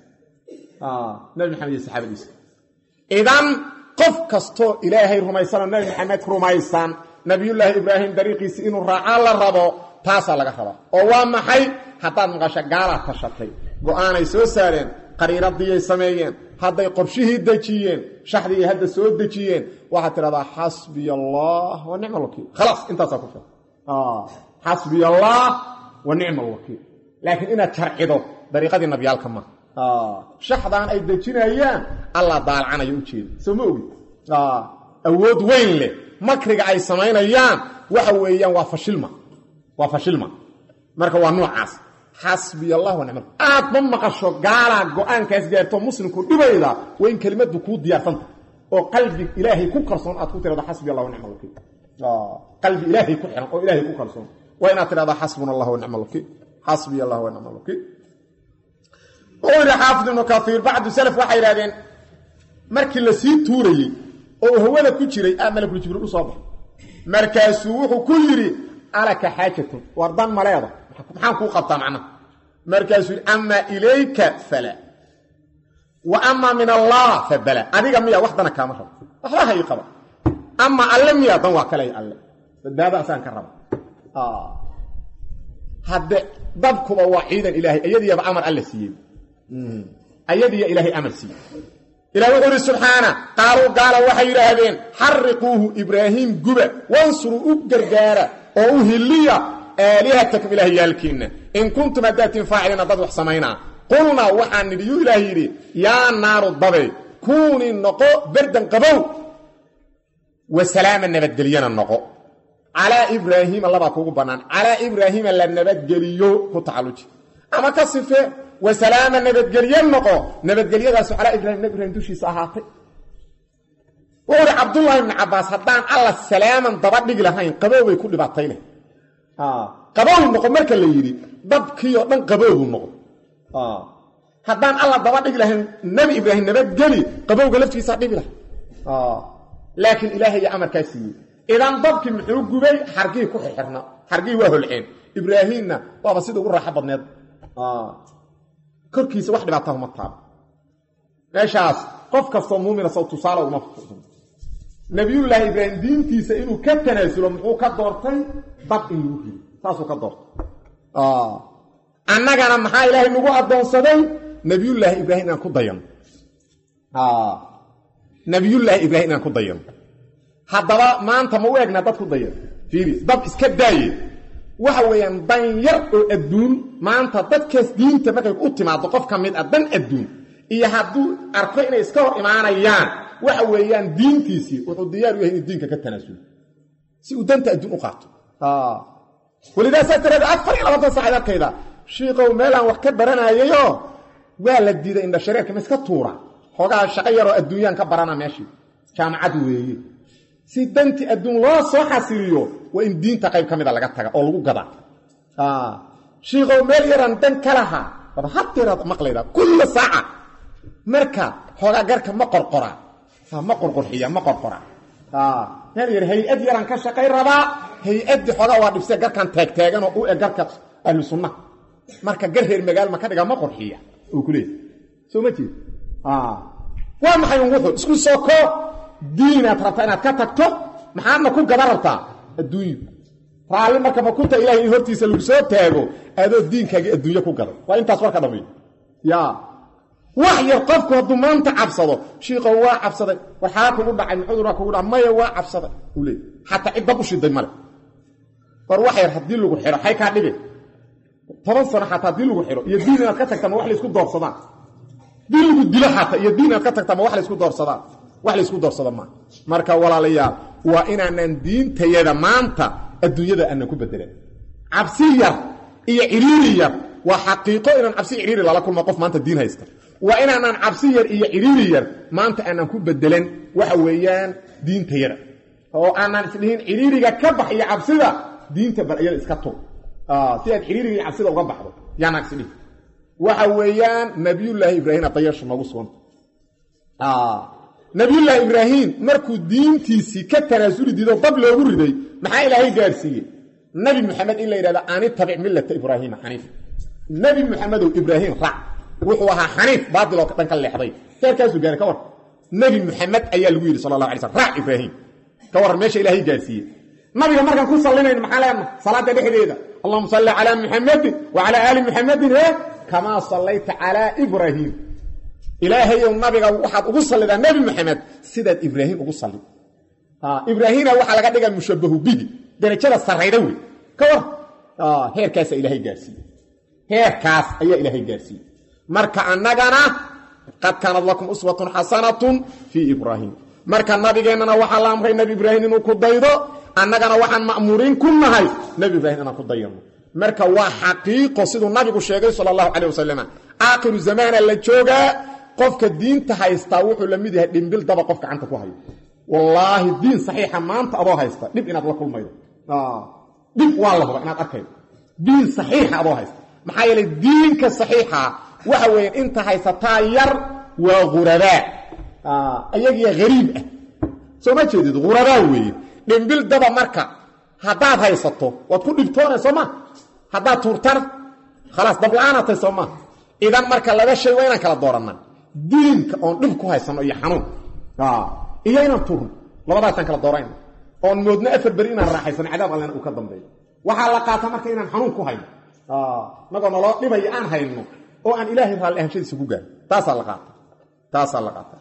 [SPEAKER 1] nabi maxamed iyo saxaabadiisa idan qof kastoo ilaahay rumaysanoo nabi maxamed rumaysan nabiyullaahi ibraahim dariiqiisi inuu raacaa la rabo taasaa laga rabaa oo waa maxay haddaad maqasho gaalaad tashatay go-aanay soo saareen qariiradiyay sameeyeen hadday qorshihii dejiyeen shaxdigay hadda soo dejiyeen waxaad tidhahdaa xasbiya allah wa nicma alwakiil khalaas intaasaa ku filan xasbiya allah wa nicma alwakiil laakiin inaad jarcido dariiqadii nabyaalka ma shaxdaan ay dejinayaan allah daalcanayo ujeeda soo ma ogid awood weyn leh makriga ay samaynayaan waxa weeyaan waa fashilma waa fashilma marka waa noocaas xasbiya allah wa nicma aad ma maqasho gaalaa go-aankaas gaarto muslimku dhibayda waa in kelimadu kuu diyaarsanta oo qalbi ilaahay ku kalsoon aad ku tirahdo xasbiya allah wa nicma alwakiil qalbi ilaahay ku xiran oo ilaahay ku kalsoon waa inaad tidhahda xasbuna allah wa nicma alwakiil xasbiya allah wa nicma alwakiil wuxuu yidhi xaafid ibnu kaiir bacdu salaf waxay yidhahdeen markii la sii tuurayey oo hawada ku jiray aa malakul jibriil u soo baxay markaasuu wuxuu ku yidhi alaka xaajatun war dan maleeda maxaan kuu qabtaa macnaha markaasuu yidhi amaa ilayka fala wa amaa min allah fa bala adiga miya wax dana kaama rabo waxba ha ii qaba amaa alle miya dan waa kaley alle badbaada asaan ka raba hadde dabkuba waa ciidan ilaahay ayadiyaba amar alla siiyey ayadiya ilaahay amar siiyey ilah wuxuu ihi subxaana qaaluu gaala waxay yidhaahdeen xariquuhu ibraahiim guba wansuruu u gargaara oo u hiliya aalihatakum ilaahyaalkiinna in kuntum haddaatiin faaciliina dad wax samaynaa qulnaa waxaan nidhi yuu ilaah yidhi yaa naaru dabe kuunii noqo berdan qabow wa salaama nabadgelyana noqo calaa ibraahiima labaa kuugu bannaan calaa ibraahiima la nabadgeliyo ku tacalluji ama ka sife wa salaama nabadgelye noqo nabadgelyadaasu calaa ibrahim nabi ibrahim dushiisa ahaatay wuxuu uhi cabdullaahi ibni cabbaas haddaan alla salaaman daba dhigi lahayn qabow bay ku dhibaatay leh qabow noqo marka la yidhi dabkii oo dhan qabowbu noqo haddaan alla daba dhigi lahayn nebi ibraahim nabadgeli qabowga laftiisaa dhibi lahay laakiin ilaahaya amarkaa siiyey idan dabkii muxuu gubay xargihii ku xirxirna xargihii waa holceen ibraahiimna waaba sida ugu raaxo badneed korkiisa wax dhibaataha uma taabo meeshaas qof kastoo muumina sow tusaale uma fuqdo nabiyullaahi ibraahim diintiisa inuu ka tanaasulo muxuu ka doortay dab in lagu rido saasuu ka doortay annagana maxaa ilaahay nagu addoonsaday nabiyullaahi ibraahim inaan ku dayano nabiyullaahi ibraahim inaan ku dayano haddaba maanta ma u egna dad ku dayan fiiri dab iska daaye waxa weeyaan dan yar oo adduun maanta dadkaas diinta markay u timaado qof ka mid ah dan adduun iyo hadduu arko inay iska hor imaanayaan waxa weeyaan diintiisii wuxuu diyaar u yahay inuu diinka ka tanaasulo si uu danta adduun u qaato walidaasaa tiraad afar iyo labaatan saacad arkayda shiikow meelaan wax ka baranayayoo waa la diiday indha shareerka ma iska tuura xoogaa shaqo yaroo adduunyaan ka barana meeshii jaamacad weeye si danti adduun loo soo xasiliyo waa in diinta qayb ka mida laga taga oo lagu gadaa shiikow meel yaraan dan ka lahaa baba hadeeraad maqlayda kulla saaca marka xoogaa garka ma qorqora ma qorqorxiya ma qorqora meel yar hay-ad yaraan ka shaqay rabaa hay-addii xoogaa waa dhibse garkan taagtaaganoo u eg garka ahlu sunna marka gar reer magaal ma ka dhiga ma qorxiya uu ku leeyahy soo ma jeed waa maxay un wuxuu isku soo koo diinaad rabtaa inaad ka tagto maxaadna ku gada rabtaa adduunyu raalli marka makunta ilahay in hortiisa lagu soo taago adoo diinkaagii adduunyo ku gaday waa intaas warka dhamay ya wax yar qofku hadduu maanta cabsado shiikow waa cabsaday war xaa kugu dhacay muxudur kugu dhaca maya waa cabsaday uu leey xataa cid dab u shiday male war wax yar haddii lagu xiro xay kaa dhige toban sano xataa haddii lagu xiro iyo diin inaad ka tagta ma wax laysku doorsadaan dii lagu dilo xataa iyo diin inaad ka tagta ma wax laysku doorsadaan wax laysku doorsada maa marka walaalayaal waa inaanan diintayada maanta adduunyada aanan ku bedelan cabsi yar iyo ciriiri yar waa xaqiiqo inaan cabsi ciriiri lala kulma qof maanta diin haysta waa inaanaan cabsi yar iyo ciriiri yar maanta aanan ku bedelan waxa weeyaan diintayada oo aanaan isdhihin ciriiriga ka bax iyo cabsida diinta bal iyada iska tug si aad ciriiriga iyo cabsida uga baxdo yaanaan isdhihin waxa weeyaan nabiyullaahi ibraahim adayasha noogu suganta nabiyullaahi ibraahim markuu diintiisii ka tanaasuli diido dab loogu riday maxaa ilaahay gaarsiiyey nabi muxamed in la yidhahdo ani tabic millata ibraahiima xaniif nabi muxamedow ibraahim raac wuxuu ahaa xaniif baatil oo dhan ka leexday heerkaasuu gaaray ka war nabi muxamed ayaa lagu yidhi sala allah alay slam raac ibraahim ka warran meesha ilaahay gaarsiiyey nabiga markaan ku sallinayno maxaa leenaha salaada dhexdeeda allahuma salli calaa muxamedin wa calaa aali muxamedin he kamaa sallayta calaa ibraahim ilaahayow nabiga waxaad ugu sallidaa nebi moxamed sidaad ibraahim ugu salli ibraahimna waxaa laga dhigaa mushabahu bihi darajada sarrayda wey ka war heerkaasa ilaahay gaarsiiye heerkaas ayaa ilaahay gaarsiiyey marka annagana qad kaanad lakum uswatun xasanatun fii ibraahim marka nabigeennana waxaa la amray nebi ibraahim inuu ku daydo annagana waxaan ma'muuriin ku nahay nebi ibraahim inaan ku dayano marka waa xaqiiqo siduu nabigu sheegay sala allahu calayh wasalam aakhiru zamaana la joogaa qofka diinta haystaa wuxuu la mid yahay dhimbil daba qof gacanta ku hayo wallaahi diin saxiixa maanta adoo haysta dhib inaad la kulmaydo dhib waa la huba inaad arkaydo diin saxiixa adoo haysta maxaa yeelay diinka saxiixa waxa weeyaan inta haysataa yar waa ghurabaa ayagiya hariib ah soo ma jeedid ghurabaa weeye dhimbil daba marka haddaad haysato waad ku dhibtoonay soo ma haddaad tuurtana khalaas dabla-aanatay soo maa idan marka laba shay waa inaan kala doorannaa diinka oon dhib ku haysanno iyo xanuun iyo inaan tuurno labadaasaan kala doorayna oon moodno afar beri inaan raaxaysano cadaab allena uu ka dambeeyo waxaa la qaata marka inaan xanuun ku hayno nagoo naloo dhibaya aan hayno oo aan ilaahay raalli ahanshadiisa ku gaaro taasaa la qaata taasaa la qaata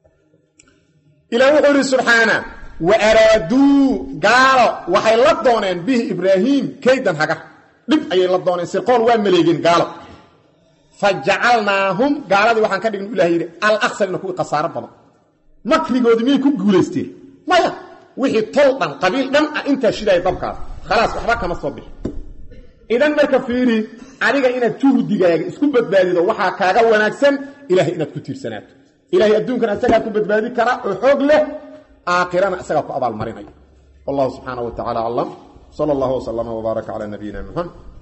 [SPEAKER 1] ilah wuxuu ihi subxaana wa araaduu gaalo waxay la dooneen bihi ibraahiim kaydan hagar dhib ayay la dooneen sirqoon waa maleegeen gaalo fa jacalnaahum gaaladii waxaan ka dhign ilah yidhi alaksarina kuwii khasaaro badan makrigoodii miyay ku guulaysteen maya wixii tol dhan qabiil dhan ah intaa shidaaya dabkaas khalaas waxba kama soo bixi idan marka fiiri adiga inaad juhdigaaga isku badbaadido waxaa kaaga wanaagsan ilahay inaad ku tiirsanaato ilahay adduunkana isagaa ku badbaadi kara oo xoog leh aakhirana isagaa ku abaalmarinaya wallahu subxaana wa tacala aclam sala allahu waslama wbaaraka calaa nabiyina muxamed